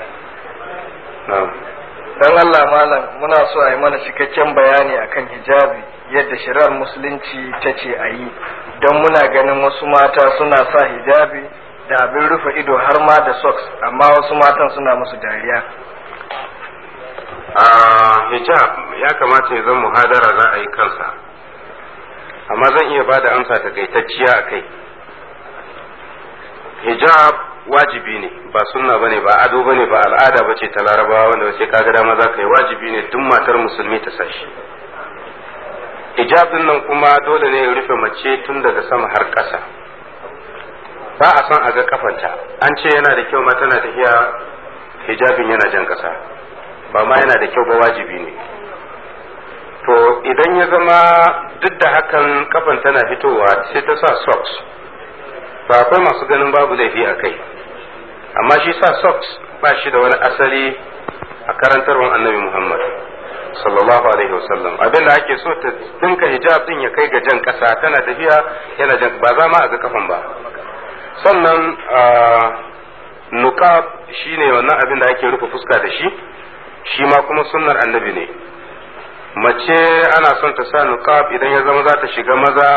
dan Allah malam muna so a yi mana cikakken bayani akan hijabi yadda shari'ar musulunci ta ce a yi don muna ganin wasu mata suna sa hijabi da abin rufe ido har ma da socks amma wasu matan suna musu dariya a hijab ya kamata ya zama muhadara za a yi kansa amma zan iya ba da amsa takaitacciya a kai hijab wajibi ne ba sunna bane ba ado bane ba al'ada bace ta larabawa wanda sai kaga dama za ka yi wajibi ne duk matar musulmi ta sashi hijab din nan kuma dole ne ya rufe mace tun daga sama har ƙasa ba a son a ga kafanta an ce yana da kyau ma tana tafiya hijabin yana jan ƙasa ba ma yana da kyau ba wajibi ne to to idan ya zama duk da hakan kafan tana fitowa sai ta sa socks to akwai masu ganin babu laifi a kai amma shi sa socks ba shi da wani asali a karantarwar annabi muhammad sallallahu alaihi wasallam abin da ake so ta dinka hijab din ya kai ga jan kasa tana tafiya yana jan ba za ma a ga kafan ba sannan nukab shine wannan abin da ake rufe fuska da shi shi ma kuma sunnar annabi ne mace ana son ta sa nukab idan ya zama za ta shiga maza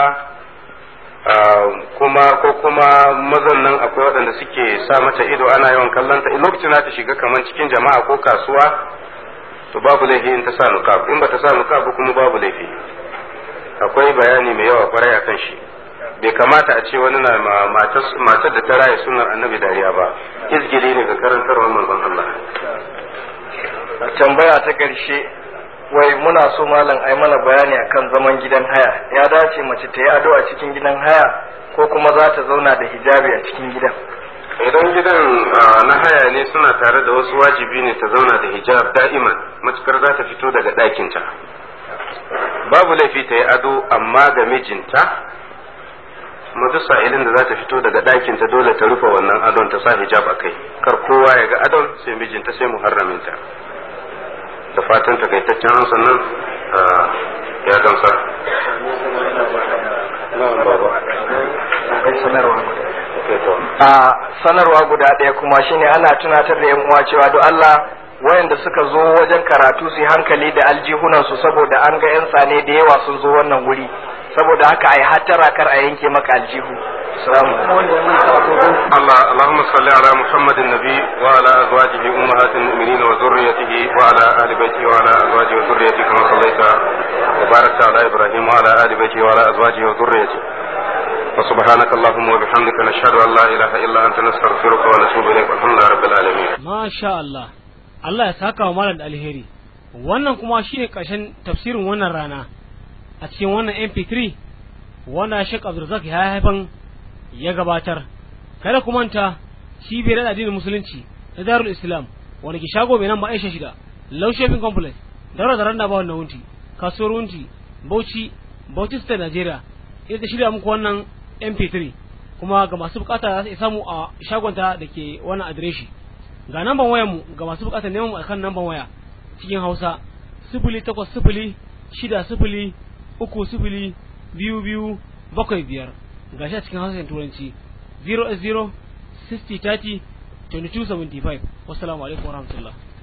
kuma ko kuma mazan nan akwai waɗanda suke sa mata ido ana yawan kallon ta lokacin za ta shiga kamar cikin jama'a ko kasuwa to babu laifi in ta sa nukab in ba ta sa nukab kuma babu laifi akwai bayani mai yawa kwarai akan shi bai kamata a ce wani na matar da ta raye sunan annabi dariya ba izgili ne ga karantarwar manzon Allah tambaya ta ƙarshe wai muna so malam ai mana bayani akan zaman gidan haya ya dace mace ta yi ado a cikin gidan haya ko kuma za ta zauna da hijabi a cikin gidan idan gidan na haya ne suna tare da wasu wajibi ne ta zauna da hijab da'iman matukar za ta fito daga ɗakinta babu laifi ta yi ado amma ga mijinta kuma duk sa'ilin da za ta fito daga ɗakinta dole ta rufe wannan adon ta sa hijab a kai kar kowa ya ga adon sai mijinta sai muharraminta da fatan takaitaccen amsa nan ya gamsa a sanarwa guda ɗaya kuma shine ana tunatar da yan uwa cewa don Allah wayanda suka zo wajen karatu su hankali da aljihunansu saboda an ga 'yan tsane da yawa sun zo wannan wuri saboda haka ai hattara kar a yanke maka aljihu الله اللهم صل على محمد النبي وعلى ازواجه امهات المؤمنين وذريته وعلى ال بيته وعلى ازواجه وذريته كما صليت وباركت على ابراهيم وعلى ال بيته وعلى ازواجه وذريته وسبحانك اللهم وبحمدك نشهد ان لا اله الا انت نستغفرك ونتوب اليك والحمد لله رب العالمين ما شاء الله Allah ya saka wa malam da alheri wannan kuma shine ƙarshen tafsirin wannan rana a cikin wannan mp3 wanda Sheikh Abdulrazak ya haifan ya gabatar kada ku manta cibiyar addinin musulunci na Darul Islam wanda ke shago mai nan ba Aisha shida Low Shopping Complex daura da randa ba wannan wunti kasuwar wunti Bauchi Bauchi State Nigeria ita ta shirya muku wannan mp3 kuma ga masu bukata za su samu a shagonta da ke wannan adireshi ga namban wayar mu ga masu bukatar neman mu akan namban waya cikin Hausa sifili takwas sifili shida sifili uku sifili biyu biyu bakwai biyar ga shi a cikin Hausa turanci 0 0 60 30 22 75 wassalamu alaikum warahmatullahi